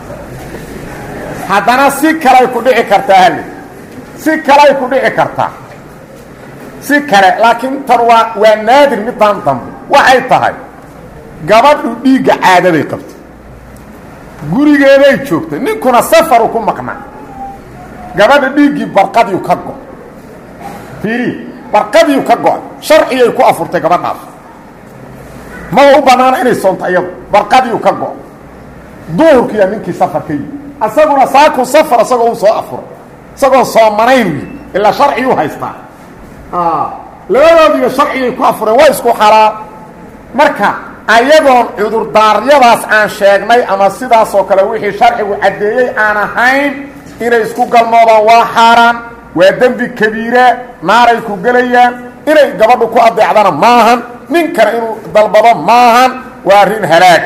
haddana si kaley ku dhici kartaa hali si kaley ku dhici kartaa si kale laakiin tan waa waa naadir midaan dambe waxay tahay gabadhu dhiigga caadaday qabtay gurigeeday joogtay ninkuna safaru ku maqnaa gabadha dhiiggii barqadiiu ka go fiiri barqadiiu ka go-ay sharcigay ku afurtay gabadhaas maba u bannaana inay soonto iyadu barqadiiu ka go duhurkiiya ninkii safar ka yimi isaguna saakuu safar isagoo u soo afuray isagoon soomanayn wi ilaa sharciyuu haystaa labadoodiiba sharcigay ku afureen waa isku xalaal marka ayagoon cudurdaaryadaas aan sheegnay ama sidaasoo kale wixii sharcigu caddeeyey aan ahayn inay isku galmoodaan waa xaaraan waa dembi kabiira naaray ku gelayaan inay gabadhu ku adeecdana maahan ninkana inuu dalbado maahan waa arrin halaag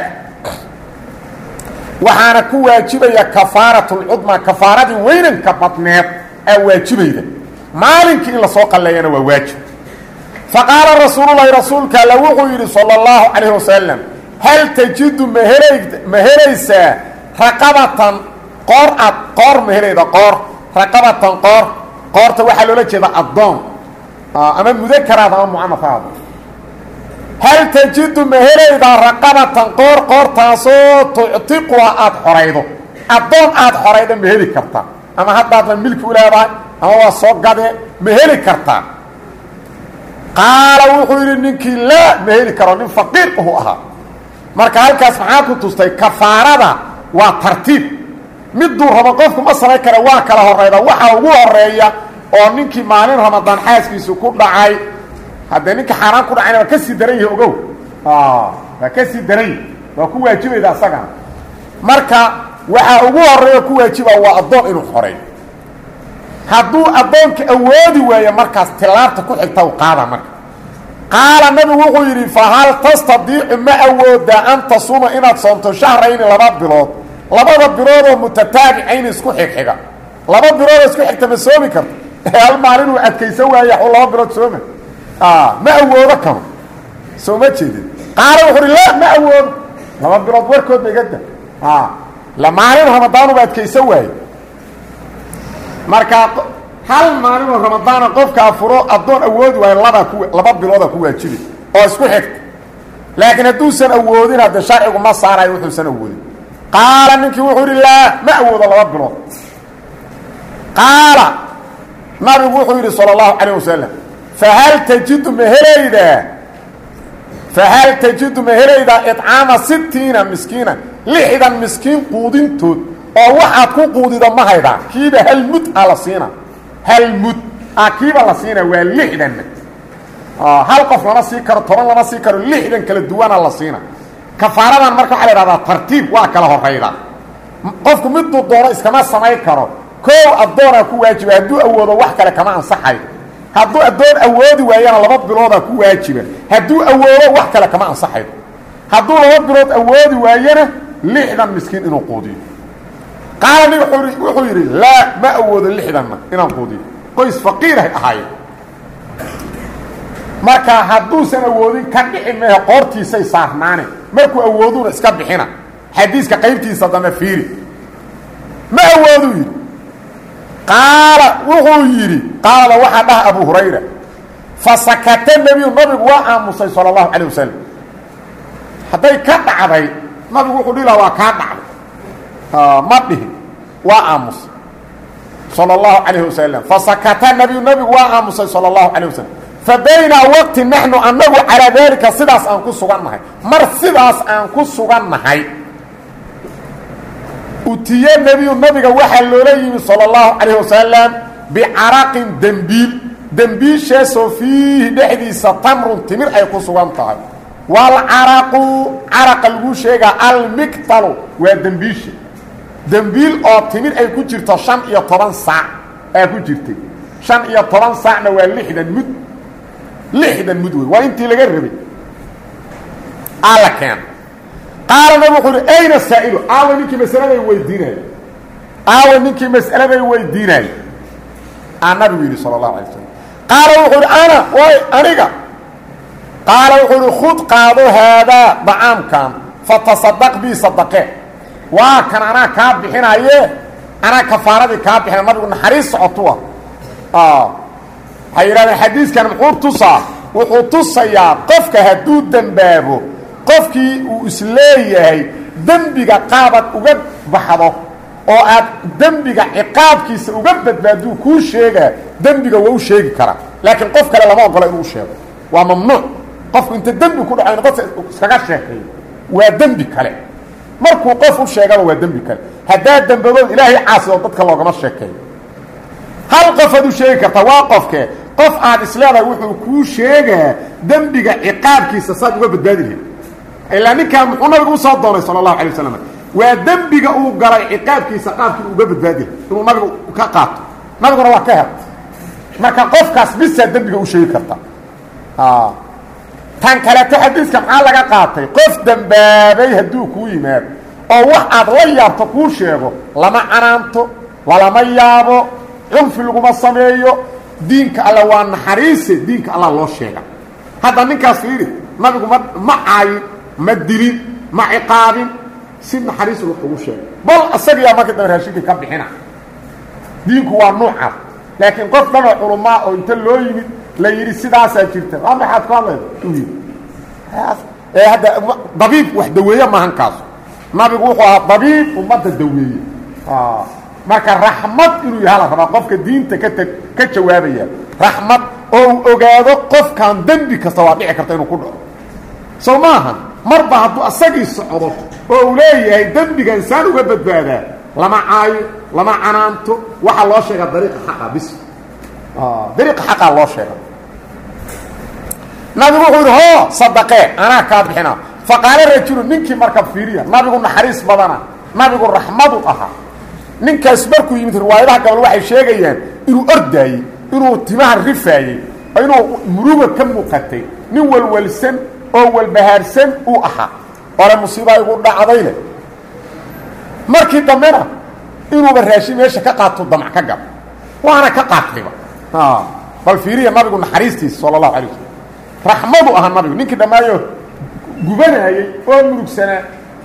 waxaana ku waajibaya kafaaratulcudma kafaaradii weynanka badneed aa waajibayda maalinkii in lasoo qalleeyana waa waajib faqaala rasuululahi rasuulka alla wuxuu yidhi sala allahu calayh wasalam hal tajidu ma helay ma helaysaa raqabatan qoor ad qoor ma helayda qoor raqabatan qoor qoorta waxaa loola jeeda addoon ama mudakaraad ama mucanafahada hal tajidu ma helaydaa raqabatan qoor qoortaasoo tuctiquha aada xoraydo addoon aada xorayda ma heli kartaa ama haddaadna milki u leedahay ama waa soo gadee ma heli kartaa qaala wuxuu yidhi ninkii laa ma heli karo nin faqiir uhu ahaa marka halkaas maxaa ku tustay kafaarada waa tartiib miduu rabo qofku ma samayn kara waa kala horeyda waxaa ugu horeeya oo ninkii maalin ramadaan xaaskiisu ku dhacay haddee ninka xaaraan ku dhacayna waa ka sii daran yahi ogow waa ka sii daran yahi waa ku waajibayda asagana marka waxaa ugu horeeya ku waajiba waa addoon inuu xoreeyo hadduu addoonka awoodi waayo markaas tilaabta ku xigta u qaada marka qaala nabigu wuxuu yidhi fa hal tastadiicu ma awoodaa an tasuma inaad soomto shahrayni laba bilood labada biloodoo mutataabicayn isku xigxiga laba biloodoo isku xigta ma soomi karto hal maalin uu adkaysan waaya u laba bilood sooma ma awoodo kano soo ma jeedin qaala wuxuu uhi la ma awoodo laba bilood warkood ba igada la maalin ramadaanuba adkaysa waaye marka hal maalinoo ramadaana qofkaa furo addoon awoodi waayo labaa ku laba bilooda ku waajibi oo isku xigta laakiin hadduusan awoodin hadde sharcigu ma saarayo wuxuusan awoodin qaala ninkii wuxuu yidhi laa ma awoodo laba bilood qaala nabigu wuxuu yidhi salى اllahu calayه wasalam fahal tajidu ma helaydaa fahal tajidu ma helaydaa iطcaama sitiina miskiina lixdan miskiin quudintood oo waxaad ku quudida ma haydaa kiiba hal mud a la siina hal mud a kiiba la siina waa lixdanna hal qof lama sii karo toban lama sii karo lixdan kala duwana la siina kafaaradan marka waxaa la ihahdaa tartiib waa kala horayda qofku miduu doono iskama samayn karo koow addoonaa ku waajiba hadduu awoodo wax kale kama ansaxayo hadduu addoon awoodi waayana laba biloodaa ku waajiba hadduu awoodo wax kale kama ansaxayo hadduu laba bilood awoodi waayana lixdan miskiin inuu quudiyo qaala nig wuxuu yidhi laa ma awoodo lixdanna inaan quudiyo qoys faqiirahay ahaayeen marka hadduusan awoodin ka dhici mehe qoortiisay saarnaane markuu awooduna iska bixina xadiiska qaybtiisa dambe fiiri ma awooduu yidhi qaala wuxuu yidhi qaalada waxaa dhaha abu hurayra fasakata nebiyu nabigu waa aamusay sala allahu calayh wasalam hadday ka dhacday nabigu wuxuu dhihi laha waa kaa dhacday ma dhihin waa aamusay sala allahu calayh wasalam fasakata nebiyu nabigu waa aamusay sala allahu calayh wasalam fa baynaa waqti naxnu annagu calaa daalika sidaas aan ku sugan nahay mar sidaas aan ku sugan nahay utiye nebiyu nabiga waxaa loola yimi salى اllahu calayh wasalam bicaraqin dembiil dembiishaasoo fiihi dhexdiisa tamrun timir ay ku sugan tahay walcaraqu caraqa lagu sheegaa almiktalu waa dembiisha dembiil oo timir ay ku jirto shan iyo toban saac aa ku jirtay shan iyo toban saacna waa lixdan mud lixdan mud wey waa intii laga rabay alla keena qaala nabig wuxuu uhi ayna saa'ilu aawa ninkii masaladay weydiinaayo aawa ninkii mas'aladay weydiinaayo aa nabigu yidhi sala allahu alay slam qaala wuxuu uhi ana way aniga qaala wuxuu uhi khud qaado haadaa dacaamkan fatasadaq bii sadaqee waa kan anaa kaa bixinaaye anaa kafaaradii kaa bixina nabigu naxariis socotua waxay yidhahdeen xadiiskan muxuu tusaa wuxuu tusayaa qofka hadduu dembaabo qofkii uu isleeyahay dembiga qaabad uga baxdo oo aad dembiga ciqaabkiisa uga badbaaduu kuu sheegaa dembiga waa u sheegi karaa laakiin qof kale lama ogola inuu sheego waa mamnuuc qofku inta dembi ku dhaco inu dadka iskaga sheekeeyo waa dembi kale markuu qof u sheegaba waa dembi kale haddaad dembadood ilaahay caasido dadka loogama sheekeeyo hal qofaad u sheegi kartaa waa qofkee qof aad isleedahay wuxuu kuu sheegaa dembiga ciqaabkiisa saad uga badbaadi lahayd ilaa ninkaan muxuu nabigu usoo doonay sala allahu alay wasalam waa dembiga uu galay ciqaabkiisa qaabkii uga badbaadi lahay inuu nabigu ka qaato nabiguna waa ka hel marka qofkaas bisaa dembiga u sheegi karta tan kaleeto xadiiska maxaa laga qaatay qof dembaabay hadduu kuu yimaado oo wax aad la yaabto kuu sheego lama canaanto lalama yaabo cunfi laguma sameeyo diinka alla waa naxariise diinka alla loo sheega hadda ninkaas fiiri nabigu ma ma caayin ma dilin ma ciqaabin si naxariis wax ugu sheegay bal isagiyaa marka dambe raashinkii ka bixina diinku waa nuucaas laakiin qof dhanoo culumaa oo inta loo yimid la yidhi sidaasaa jirta waa maxaad ku hadlayda u yidhi ee hadda dabiib wax daweeye maahan kaasu nabigu wuxuu ahaa dabiib ummadda daweeye marka raxmad inuu yaha la rabaa qofka diinta ka teg ka jawaabaya raxmad oo uu ogaado qofkan dembi kasta waa dhici karta inuu ku dhaco soo maahan marba hadduu asagii socdo oo uu leeyahay dembiga insaan uga badbaadaa lama caayo lama canaanto waxaa loo sheegaa dariiqa xaqa bis dariiqa xaqaa loo sheega nabigu wuxuu yidhi hoo sadaqee anaa kaa bixina faqaala rajulu ninkii marka fiiriya nabigu naxariis badana nabigu raxmadu ahaa ninkaas markuu yimid riwaayadaha gabal waxay sheegayaan inuu ordaayey inuu timaha rifaayey inuu muruga ka muuqatay nin walwalsan oo walbahaarsan uu ahaa ore musiibaa igu dhacdayne markii dambena inuuba raashin meesha ka qaato damac ka gab waana ka qaatayba bal fiiriya nabigu naxariistiisa sala allahu alay wasalam raxmadu ahaa nabigu ninkii dhammaayo gubanayey oo murugsanaa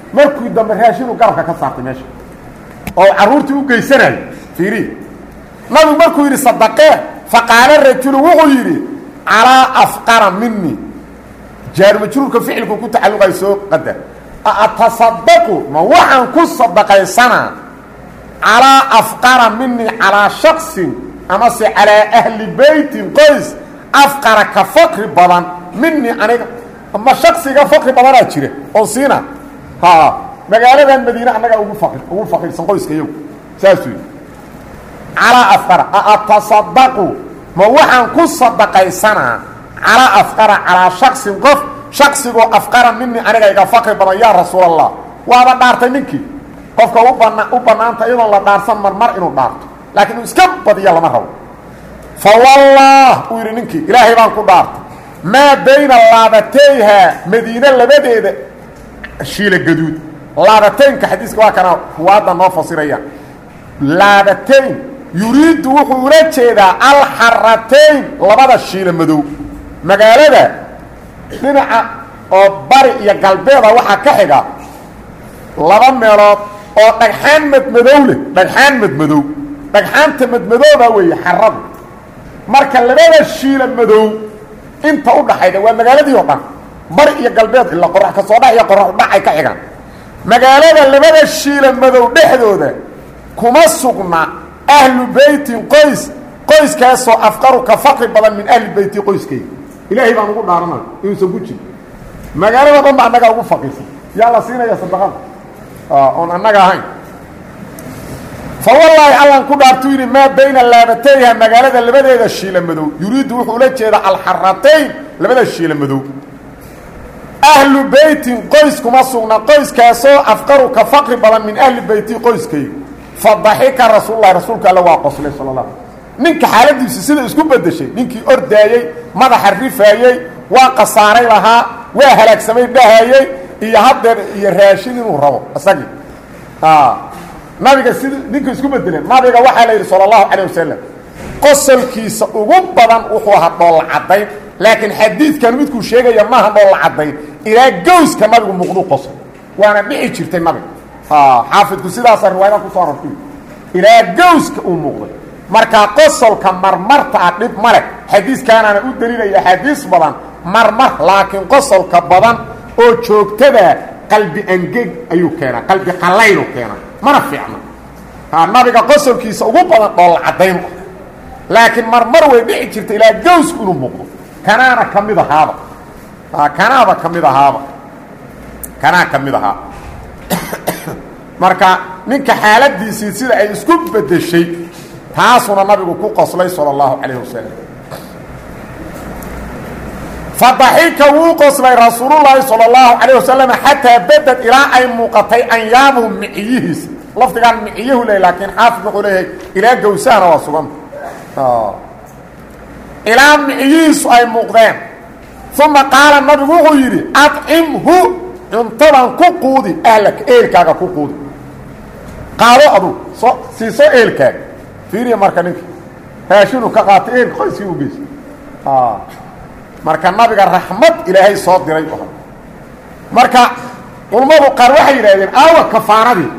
markii dambe raashinu garabka ka saartay meesha oo carruurtii u geysanayo fiiri nabigu markuu yidhi sadaqee faqaala rajulu wuxuu yidhi calaa afqara mini jaarumajruurka ficilku ku tacalluqay soo qadar atasadaqu ma waxaan ku sadaqaysanaa calaa afqara mini calaa shaksin amase calaa ahli beytin qoys afqara ka fakri badan mini aniga ma shaksiga fakri badanaa jira oo siina ha magaaladan madiine annagaa ugu faqir ugu faqiirsan qoyska iyagu saasuu yidhi calaa afqara atasadaqu ma waxaan ku sadaqaysanaa calaa afqara calaa shaksin qof shaksigoo afqara mini aniga iga fakri badan yaa rasuul allah waaba dhaartay ninkii qofka u bana u bannaanta iyadoon la dhaarsan marmar inuu dhaarto laakiin uu iska badiya lama rabo fa wallah uu yidhi ninkii ilaahay baan ku dhaartay maa bayna laabatayha madiine labadeeda shiila gaduud laabataynka xadiiska waa kana kuwaadda noo fasiraya laabatayn yuriiddu wuxuu ula jeedaa alxaratayn labada shiila madow magaalada dhinaca oo bari iyo galbeeda waxaa ka xiga laba meelood oo dhagxaan madmadow leh dhagxaan madmadow dhagxaanta madmadooba weeye xaradu marka labada shiila madow inta u dhaxayda waa magaaladii oo dhan bari iyo galbeed ila qorax ka soo dhax iyo qorax udhacay ka xigaan magaalada labada shiila madow dhexdooda kuma sugna ahlu beytin qoys qoyskaasoo afqaru ka faqri badan min ahli beyti qoyskayga ilaahay baan ugu dhaaranayo inuusan ku jirin magaalada dhan ba annagaa ugu faqiirsan yaa la siinaya sadaqada oon annaga ahayn fa wallaahi allan ku dhaartuu yidhi maa bayna laabatayha magaalada labadeeda shiila madow yuriiddu wuxuu ula jeedaa alxaratayn labada shiila madow ahlu beytin qoys kuma sugna qoyskaasoo afqaru ka faqri badan min ahli beyti qoyskayga fa daxika rasuululahi rasuulka alle waa qoslay sala la ninka xaaladiisu sida isku bedeshay ninkii ordaayey madaxa rifaayey waa kasaaray lahaa waa halaagsamay dhahayey iyo haddeer iyo raashin inuu rabo isagii nabiga sida ninka isku bedeleen nabiga waxaa la yidhi sala allahu calayh wasalam qosolkiisa ugu badan wuxuu ahaa dhoolla caddayn laakiin xadiidkan midkuu sheegaya maaha dhoolla caddayn ilaa gowska nabigu muuqduu qosol waana dhici jirtay nabiga xaafidku sidaasa riwaayada kusoo arortay ilaa gowska uu muuqday markaa qosolka marmarta ah dhib ma leh xadiiskaanaana u daliilaya axaadiis badan marmar laakiin qosolka badan oo joogtada qalbi angeg ayuu keenaa qalbi qallaynu keenaa mana fiicna nabiga qosolkiisa ugu badan dhoolla caddaynu ah laakiin marmar way dhici jirta ilaa gowsku inuu muuqdo kanaana ka mid ahaaba kanaaba ka mid ahaaba kanaa ka mid ahaa marka ninka xaaladiisii sida ay isku bedeshay taasuna nabigu ku qoslay salى اllahu calayh wasalam fadaxika wuu qoslay rasuulullaahi salى اllahu calayh wasalam xataa beded ilaa ay muuqatay anyaamuhu miciyihiisa lafdigaan miciyahu le laakiin xaafid wuxuu leeyahay ilaa gawsahana waa suganta ilaa miciyihiisu ay muuqdeen uma qaala nabigu wuxuu yidhi acimhu cuntadan ku quudi ahlaka eelkaaga ku quudi qaado adu soo siiso eelkaaga fiiriya marka ninka raashinu ka qaatay eelka qoyskii u geysa marka nabiga raxmad ilaahay soo diray u ahaa marka culammadu qaar waxay yidhahdeen aawa kafaaradii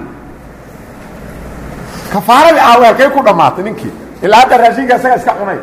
kafaaradii aawa halkay ku dhammaatay ninkii ilaa hadda raashinka isaga iska cunay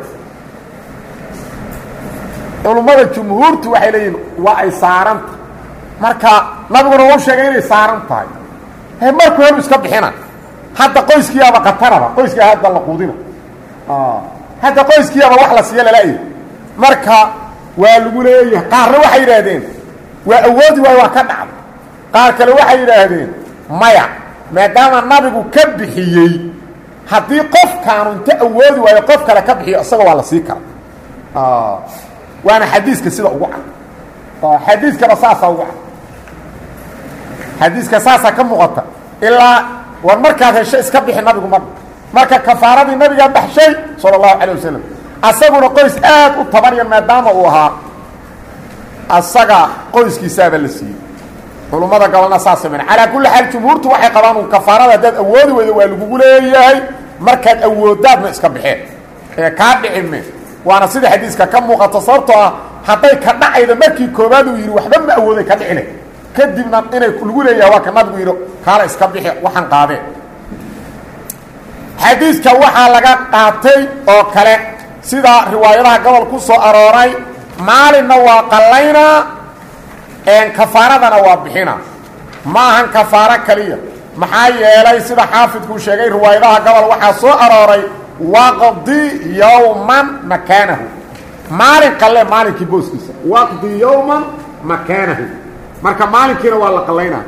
culummada jumhuurtu waxay leeyihin waa ay saaranta marka nabiguna wau sheegay inay saaran tahay he markuu helu iska bixina hadda qoyskiyaaba kataraba qoyskia hadda la quudina hadda qoyskiyaaba wax la siiya lala-y marka waa lagu leeyahay qaarna waxay yidhaahdeen waa awoodi waayo waa ka dhacda qaar kale waxay yidhaahdeen maya maadaama nabigu ka bixiyey haddii qofkaanu inta awoodi waayo qof kale ka bixiyo isaga waa la sii kara waana xadiiska sida ugu cad xadiiskaba saasaa ugu cad xadiiska saasaa ka muuqata ilaa war markaad hesho iska bixi nabigu mar marka kafaaradii nabigaa baxshay sala allahu calay wasalam asaguna qoys aad u tabaryan maadaama uu ahaa asaga qoyskiisaaba la siiyey culummada gobolna saa sameyn calaa kulli xaal jumhuurtu waxay qabaan un kafaarada haddaad awoodi weydo waa lagugu leeyahay markaad awoodaadna iska baxeen ee kaa dhicime waana sida xadiiska ka muuqato sababtoo ah hadday ka dhacayda markii koobaad uu yidhi waxba ma awooday ka dhicile kadibna inay lagu leeyahay waa ka nabigu yidhi kaala iska bixi waxaan qaadeen xadiidka waxaa laga qaatay oo kale sida riwaayadaha gobol ku soo arooray maalinna waa qallaynaa kafaaradana waa bixina ma ahan kafaaro kaliya maxaa yeelay sida xaafidkuu sheegay riwaayadaha gobol waxaa soo arooray waqdi yowman makaanahu maalin qalle maalinkii booskiisa waqdi yowman makaanahu marka maalinkiina waa la qallaynaa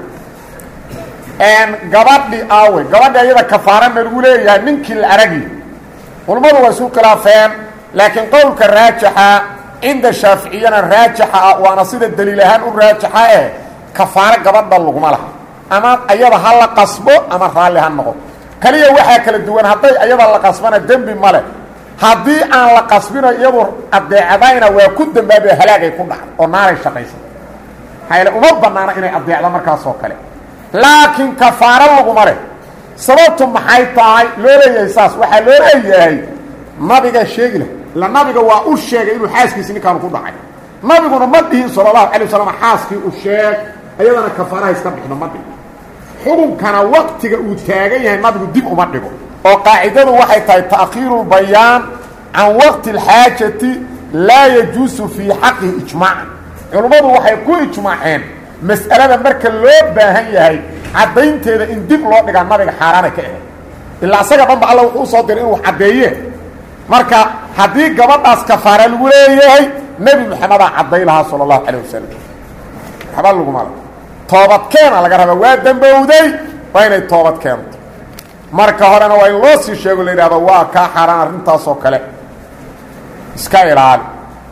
gabadhi aawe gabadhi ayada kafaarana lagu leeyahay ninkii la aragi culammadu waa isku khilaafeen laakiin qowlka raajixa cinda shaaficiyana raajixa ah waana sida daliil ahaan u raajixa eh kafaaro gabadha laguma laha ama ayada ha la qasbo ama raalli ha noqo kaliya waxaa kala duwan hadday ayada la qasbana dembi male haddii aan la qasbino iyadu adeecdayna waa ku dambaabe halaagay ku dhacda oo naaray shaqaysa hayle uma banaana inay adeecdo markaasoo kale laakiin kafaaro laguma leh sababtu maxay tahay loo leeyahay saas waxaa loo leeyahay nabiga sheegi lah ila nabiga waa u sheegay inuu xaaskiisi ninkaanu ku dhacay nabiguna ma dhihin sala allahu alay wasalam xaaskii u sheeg ayadana kafaaraha iska bixno ma dhigo xukunkana waqtiga uu taagan yahay nabigu dib uma dhigo oo qaacidadu waxay tahay ta'khiiru lbayaan can waqti alxaajati laa yajuusu fii xaqihi ijmaacan culummadu waxay ku ijmaaceen mas'alada marka loo baahan yahay caddaynteeda in dib loo dhigaa nabiga xaaraana ka ahayd ilaa isaga dhanba alla wuxuu usoo diray inuu caddeeye marka haddii gabadhaas kafaara lagu leeyahay nebi maxamedaa cadday lahaa sala allahu calayh wasalam waxba laguma le toobadkeena laga rabaa waa dambowday waa inay toobad keento marka horena waa in loo sii sheego la yidhahdo waa kaa xaaraan arrintaasoo kale iska ilaali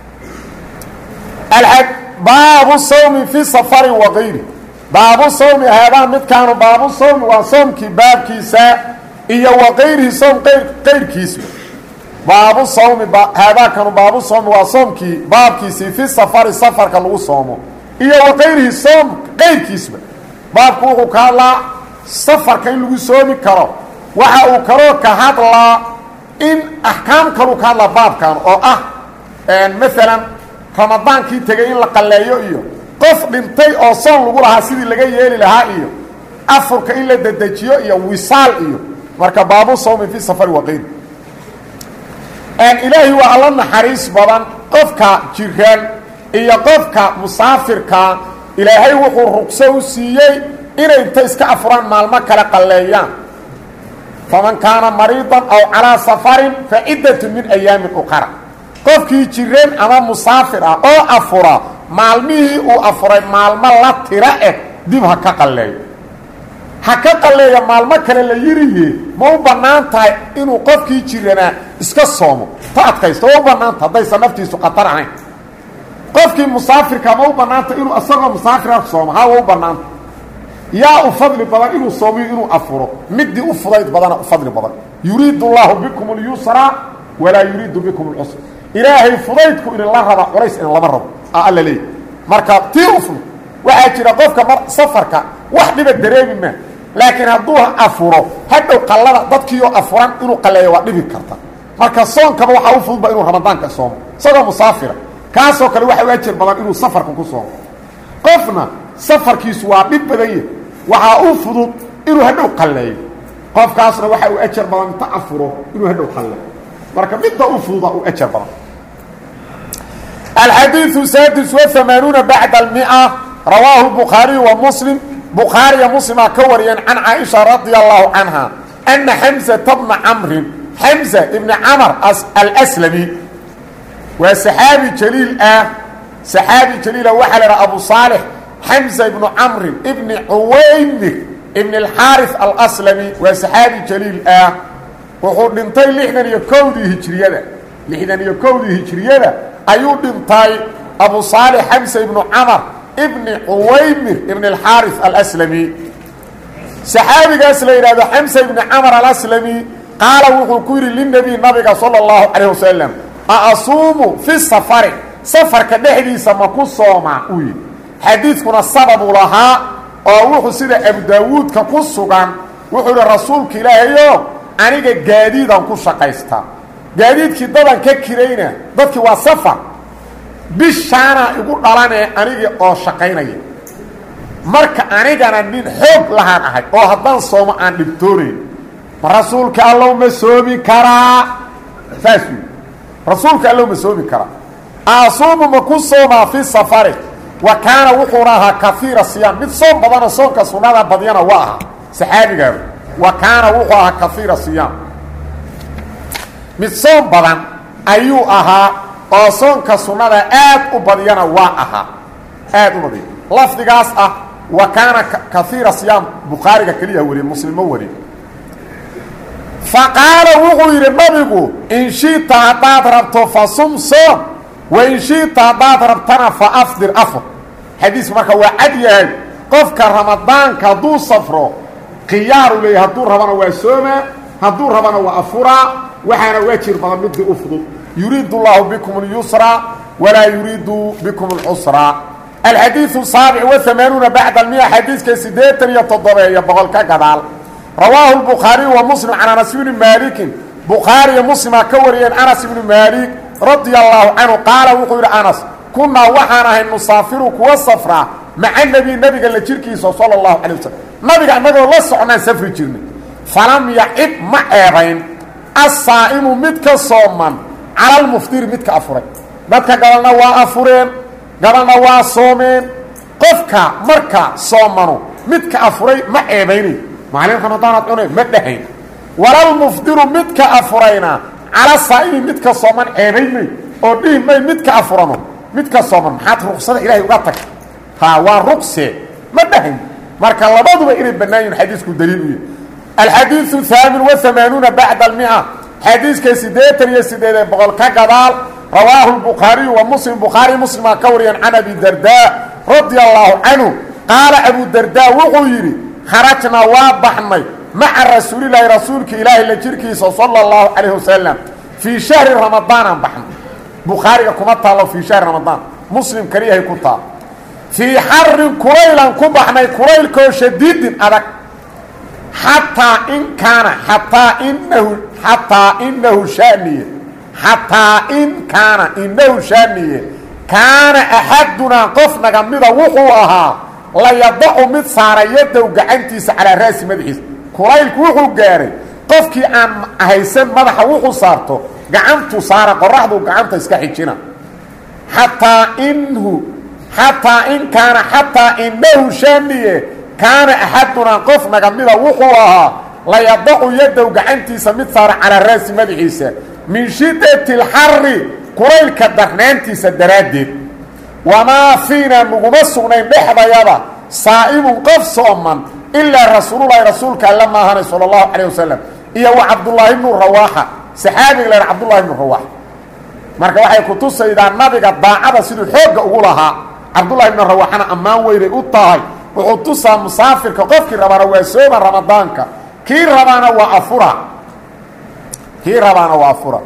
baabu sawmi fi safari wa kayri baabu sawmi haadaan midkaanu baabu sawmi waa soomkii baabkiisa iyo wa kayrihi soom qayrkiisba baabu sawmi haadaakanu baabu sawmi waa soomkii baabkiisii fi safari safarka lagu soomo iyo wa kayrihi soom qayrkiisba baabku wuxuu ka hadlaa safarka in lagu soomi karo waxa uu kaloo ka hadlaa in axkaam kaluu ka hadlaa baabkan oo ah maalan ramadaankii tegey in la qalleeyo iyo qof dhintay oo soon lagu lahaa sidii laga yeeli lahaa iyo afurka in la dedejiyo iyo wisaal iyo marka baabu sawmi fi safari waqayri ilaahi waa alla naxariis badan qofka jiraan iyo qofka musaafirka ilaahay wuxuu rugso u siiyey inay inta iska afuraan maalmo kale qalleeyaan faman kaana mariidan aw calaa safarin fa ciddatu min ayaamin uqara qofkii jireen ama musaafir ah oo afura maalmihii uu afuray maalmo la tira eh dib ha ka qalleeyo ha ka qalleeya maalmo kale la yiriye ma u bannaan tahay inuu qofkii jiranaa iska soomo ta adkaysto ma u bannaanta haddaysan naftiisu khatar ahayn qofkii musaafirka ma u bannaanta inuu isagoo musaafira soomo ha wa u bannaanta yaa u fadli badan inuu soomiyo inuu afuro midii u fudayd badana u fadli badan yuriidu اllaahu bikum اlyusra walaa yuriidu bikum اlcusr ilaahay fudaydku idinla raba culays idin lama rabo alla leey marka tii u fudud waxaa jira qofka mar safarka wax dhiba dareemi maa laakiin hadduu afuro hadhow qallada dadkiioo afuran inuu qalleeyo waa dhibi karta marka soonkaba waxaa u fududba inuu ramadaanka soomo isagoo musaafira kaasoo kale waxa u ajir badan inuu safarka ku soomo qofna safarkiisu waa dhib badan yahy waxaa u fudud inuu hadhow qalleeyo qofkaasna waxa uu ajar badan inta afuro inuu hadhow qalleeyo marka midda u fududa uu ajar badan alxadiiثu saadis وamaanuuna bacda اlmia rawaahu bukhaariyu wa muslim bukhaariya muslimaa ka wariyeen can caaisha radia allahu canha ana xamsata bna camrin xamsa ibni camar alslami waa saxaabi jaliil ah saxaabi jaliila waxaa la idhaha abu saalix xamsa ibnu camrin ibni cuwaymir ibn اlxaariث alslami waa saxaabi jaliil ah wuxuu dhintay lixdan iyo kowdii hijriyada lixdan iyo kowdii hijriyada ayuu dhintay abu saalix xamsa ibnu camar ibni cuwaymir ibn اlxaariث alslami saxaabigaas la yidhahdo xamsa ibni camar alaslami qaala wuxuu ku yidhi linebiy nabiga salى اllahu calayh wasalam aasuumu fi safari safarka dhexdiisa ma ku soomaa uu yidhi xadiidkuna sababuu lahaa oo wuxuu sida abu daawuudka ku sugan wuxuu idhi rasuulka ilaahayo aniga gaadiidaan ku shaqaystaa gaadiidkii dadan ka kirayna dadkii waa safar bishaana igu dhalanee anigii oo shaqaynaya marka anigana nin xoog lahaan ahay oo haddaan soomo aan dhibtoonayn ma rasuulka allow ma soomi karaa saas wi rasuulka allow ma soomi karaa aasuumu ma ku soomaa fi safari wa kaana wuxuuna ahaa kaiira siyaam mid soom badana soonka sunnada badyana waa ahaa saxaabigaaba wa kaana wuxuu ahaa kaiira siyaam mid soom badan ayuu ahaa oo soonka sunnada aad u badyana waa ahaa aad u badya lafdigaas ah wa kaana kaiira siyaam bukhaariga keliya wariye muslimo wariye fa qaala wuxuu yidhi nabigu in shiita haddaad rabto fa sum soom wa in shiita haddaad rabtana fa afdir afur xadiis marka waa cad yahay qofka ramadaanka hadduu safro khiyaaru leeyahy hadduu rabana waa soomaa hadduu rabana waa afuraa waxaana waajir badan midii u fudud yuriidu اllahu bikum اlyusra walaa yuriidu bikum اlcusra alxadiiثu saabic waamaanuuna bacda almiya xadiiska siddeetan iyo toddobeeyo boqol ka gadaal rawaahu lbukhaariyu wa muslim can anas bni maalikin bukhaariyo muslima ka wariyeen anas ibni maalik radia allahu canhu qaala wuxuu yidhi anas kunaa waxaan ahay nusaafiru kuwa safraa maca nebi nebiga la jirkiisa sala allahu calay wasalam nabiga annagoo la socnaan safri jirnay falam yacib ma ceebayn assaa'imu midka sooman cala almuftiri midka afuray dadka gabalna waa afureen gabalna waa soomeen qofka marka soomanu midka afuray ma ceebaynayn maalin ramadaanaad cunay ma dhahayn walalmufdiru midka afurayna cala saa'imi midka sooman ceebaymay oo dhihi may midka afurano midka sooman maxaad ruqsada ilaahay uga tagta ha waa ruqse ma dhahayn marka labaduba inay bannaan yihin xadiisku daliil u yahy alxadiiثu haamin waamaanuuna bacda almia xadiiska siddeetan iyo siddeedee boqol ka gadaal rawaahu lbukhaariyu wa muslim bukhaari muslimaa ka wariyeen can abi dardaa radia allaahu canhu qaala abu dardaa wuxuu yidhi kharajnaa waa baxnay maca rasuulilaahi rasuulka ilaahi la jirkiisa sala اllahu calayh wasalam fii shahri ramadaanaan baxnay bukhaariga kuma taallo fii shahri ramadaan muslim kaliyahay ku taal fii xarin kulaylan ku baxnay kulaylkoo shadiidin adag xataa in kaana xataa inahu xataa inahu shaaniye xataa in kaana inahu shaaniye kaana axadunaa qof naga mida wuxuu ahaa layadacu mid saara yadow gacantiisa calaa raasi madaxiisa kulaylku wuxuu gaaray qofkii aan haysan madaxa wuxuu saarto gacantu saara qoraxdu gacanta iska xijina xataa inhu xataa in kaana xataa inahu shaaniye kaana axadunaa qof naga mida wuxuu ahaa layadacu yadow gacantiisa mid saara calaa raasi madaxiisa min shiddati alxari kulaylka darnaantiisa daraaddeed wamaa fiina naguma sugnayn dhexdayada saa'imun qof sooman ilaa rasuululahi rasuulka alla maahanay sala allahu calayh wasalam iyo wa cabdullaahi bnu rawaaxa saxaabiga la cabdullahi bnu rawaaxa marka waxay ku tusaydaa nabiga daacada siduu xoogga ugu lahaa cabdullahi bnu rawaaxana ammaan weynay u tahay wuxuu tusaa musaafirka qofkii rabaana waa sooma ramadaanka kii rabaana waa afura kii rabaana waa afura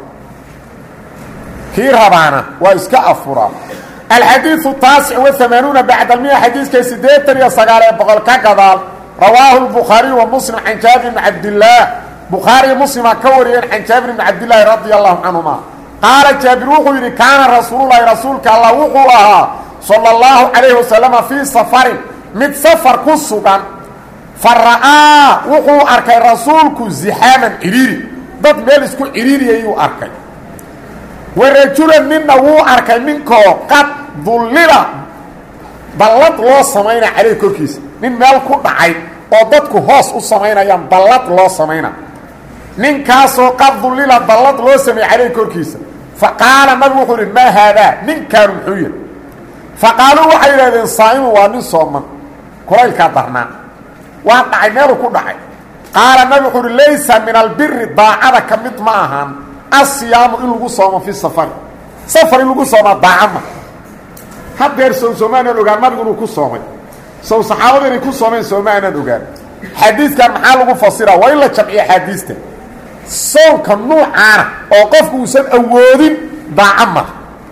kii rabaana waa iska afura alxadiiثu taasic waamaanuuna bacda almiya xadiiska siddeetan iyo sagaal ee boqol ka gadaal rawaahu lbukhaariyu wa muslim can jaabir bni cabdillaah bukhaariyo muslima ka wariyeen can jaabir bni cabdillaahi radia allahu canhuma qaala jaabir wuxuu yidhi kaana rasuululahi rasuulka allah wuxuu ahaa sala اllahu calayhi wasalama fii safarin mid safar ku sugan fa ra'aa wuxuu arkay rasuulku zixaaman cidhiiri dad meel isku cidhiiriyayuu arkay wa rajulan ninna wuu arkay ninkoo qad dullila dallad loo samaynaa caleyh korkiisa nin meel ku dhacay oo dadku hoos u samaynayaan dallad loo samayna ninkaasoo qad dullila dallad loo sameeyey caleyh korkiisa fa qaala nabigu wuxuu ihi maa haadaa ninkaanu muxuu yahay fa qaaluu waxay yidhahdeen saa'imu waa nin sooman kulaylkaa darnaa waa dhacay meeluu ku dhacay qaala nabi wuxuu uhi laysa min albiri daacada ka mid ma ahaan asiyaamu in lagu soomo fi safari safar in lagu soomaa daaca ma hadeer sow sooma aanaan ogaan nabigu inuu ku soomay sow saxaabada inay ku soomeen sooma aanaan ogaan xadiidkan maxaa lagu fasira waa in la jamciyo axaadiista soonka nuucaana oo qofku uusan awoodin daaca ma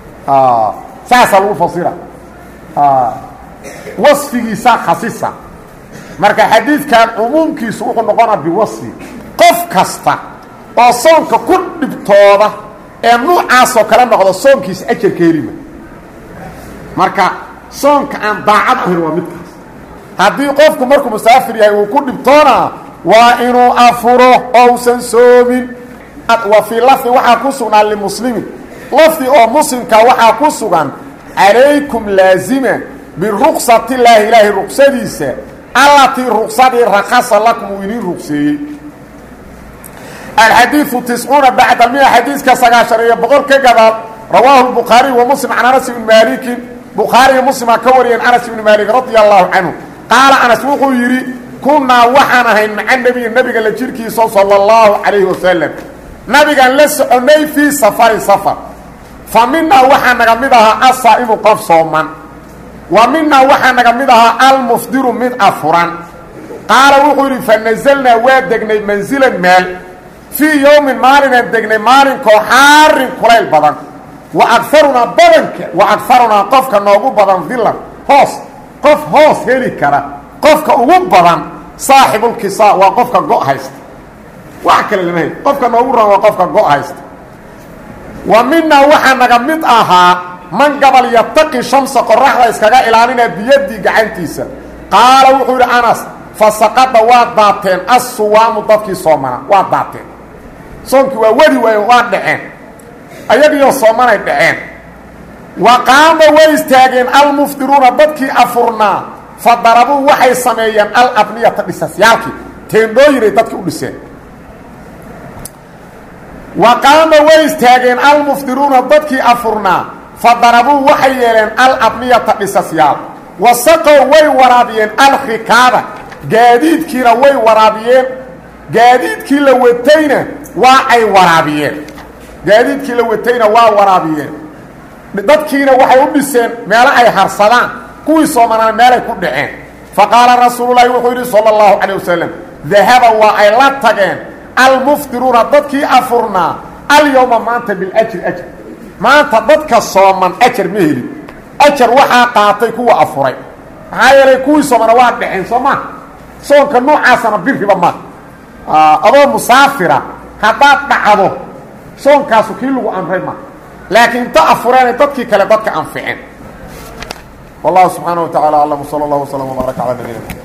saasaa lagu fasira wasfigiisa khasisa marka xadiidkan cumuumkiisu wuxuu noqonaa biwasfi qof kasta oo soonka ku dhibtooda ee nuucaasoo kale noqdo soonkiisa ajarka helima marka soonka aan daacad ahayn waa midkaas haddii qofku markuu musaafir yahay uu ku dhibtoona waa inuu afuro oo usan soomin wa fii lafdi waxaa ku sugnaa limuslimin lafdi oo muslimka waxaa ku sugan calaykum laazima biruksatillaahi ilaahay ruqsadiisa allatii ruqsadii rakasa lakum uu idiin ruqseeyey alxadiiu tiscuuna bacda mia xadiiska sagaashan iyo boqol ka gadaal rawaahu bukhaariy wa muslim can anas ibni maalikin bukhaariyo muslimaa ka wariyeen anas ibni maalik radia allahu canhu qaala anas wuxuu yidhi kunnaa waxaan ahayn maca nebiyi nabiga la jirkiisa sala allahu calayhi wasalam nabigaan la soconnay fii safarin safar fa minaa waxaa naga mid ahaa asaa'imu qof sooman wa minaa waxaa naga mid ahaa almufdiru mid afuran qaala wuxuu yidhi fa nasalnaa waa degnay mansilan meel fii yowmin maalinaan degnay maalinkoo xaarin kulayl badan wa agarunaa badanka wa agarunaa qofka noogu badan dilan hoos qof hoos heli kara qofka ugu badan saaxibulkisaa waa qofka go' haysta wax kale lama heli qofka noogu ran waa qofka go' haysta wa minaa waxaa naga mid ahaa man gabal yataqi shamsa qoraxda iskaga ilaalinaa biyadii gacantiisa qaala wuxuu yidhi anas fa saqada waa daateen assuwaamu dadkii soomana waa daateen soonkii waa wadi waayen waa dhaceen ayagiioo soomanay dhaceen wa qaama way istaageen almufdiruuna dadkii afurnaa fa darabuu waxay sameeyeen alabniyata dhisasyaalkii teendhooyinay dadkii u dhiseen wa qaama way istaageen almufdiruuna dadkii afurnaa fa darabuu waxay yeeleen alabniyata dhisasyaal wa saqow way waraabiyeen alkhikaaba gaadiidkiina way waraabiyeen gaadiidkii la watayna waa ay waraabiyeen gaadiidkii la watayna waa waraabiyeen dadkiina waxay u dhiseen meelo ay harsadaan kuwii soomanaan meelay ku dhaceen fa qaala rasuululahi wuxuu yidhi sala allahu calay wasalam dahaba waa ay la tageen almufdiruuna dadkii afurnaa alyowma maanta biljri ajr maanta dadka sooman ajar ma helin ajar waxaa qaatay kuwa afuray maxaa yeelay kuwii soomana waa dhaceen soo maa soonka noocaasana biriba ma adoo musaafira haddaad dhacdo soonkaasu kii lagu amray ma laakiin inta afureenay dadkii kale dadka anficeen wallahu subxaana wa tacala aclam sala allah wslam wbaarak cala nabiyina